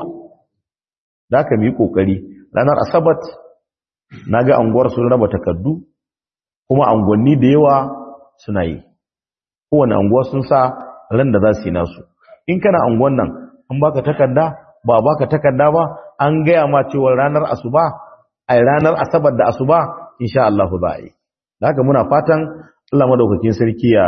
da ka mi kokari ranar asabat naga anguwar sun raba takardu kuma angonni da yawa suna yi kowane anguwa sun sa ran da za su yi nasu in kana anguwan nan an baka takarda ba baka takarda ba an gaya ma cewa ranar asuba ai ranar asabar da asuba insha Allah za a yi da haka muna fatan Allah madaukakin sarki ya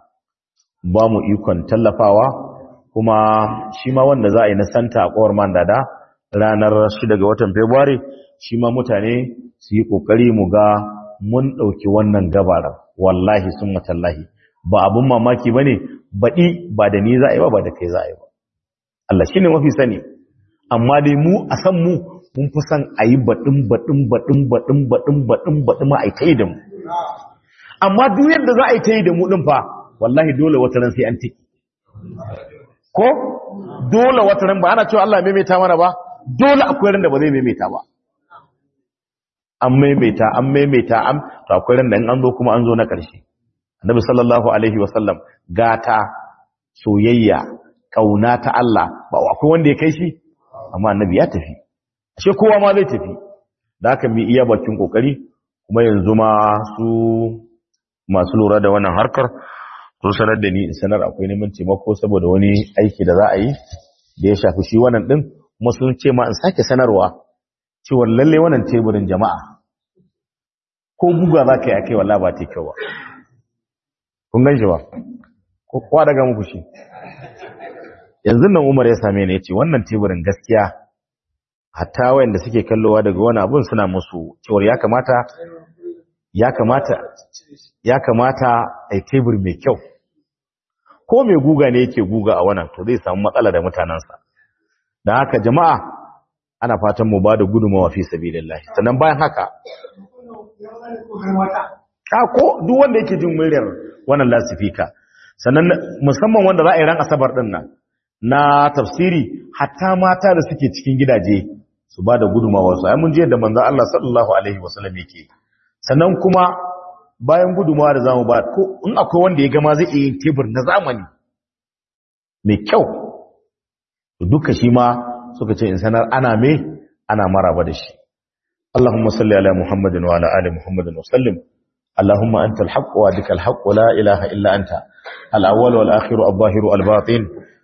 ba mu ikon tallafawa kuma shi ma wanda za a yi na santa a kowar mandada ranar 6 ga watan February shi ma mutane su yi kokari mu ga mun dauki wannan gabarar wallahi sun matallahi ba abun mamaki bane baɗi ba da ni za a yi ba ba da kai za a yi ba Allah shine mafi sani amma dai mu a san mu mun fi san a yi baɗin baɗin baɗin baɗin baɗin baɗin baɗin ma a yi ta yi da mu amma duk yadda za a yi ta yi da mu ɗin fa wallahi dole wata ran sai an tiki ko dole wata ran ba ana cewa Allah maimaita mana ba dole akwai ran da ba zai maimaita ba an maimaita an maimaita an to akwai ran da in an zo kuma an zo na ƙarshe annabi sallallahu alaihi wasallam gata soyayya kauna ta Allah ba akwai wanda ya kai shi amma annabi ya tafi ashe kowa ma zai tafi da haka mu iya bakin kokari kuma yanzu ma su masu lura da wannan harkar sun sanar da ni in sanar akwai neman taimako saboda wani aiki da za a yi da ya shafi shi wannan din kuma sun ce ma in sake sanarwa cewa lalle wannan teburin jama'a ko buga za ka yi a kai wallahi ba ta kyau ba kun gan shi ba ko kowa daga muku shi yanzu nan umar ya same ni ya ce wannan teburin gaskiya hatta wayanda suke kallowa daga wani abun suna musu cewar ya kamata ya kamata ya kamata a tebur mai kyau ko mai guga ne yake guga a wannan to zai samu matsala da mutanensa don haka jama'a ana fatan mu ba da gudunmawa fi sabilillah sannan bayan haka ka ko duk wanda yake jin muryar wannan lasifika sannan musamman wanda za a yi ran asabar din nan na tafsiri hatta mata da suke cikin gidaje su ba da gudumawa su ai mun je da manzon Allah sallallahu alaihi wasallam yake sannan kuma bayan gudumawa da zamu ba ko in akwai wanda ya gama zai yi tebur na zamani mai kyau duka shi ma suka ce in sanar ana me ana maraba da shi اللهم صل على محمد وعلى آل محمد وسلم اللهم أنت الحق وادك الحق ولا إله إلا أنت الأول والآخر الظاهر الباطن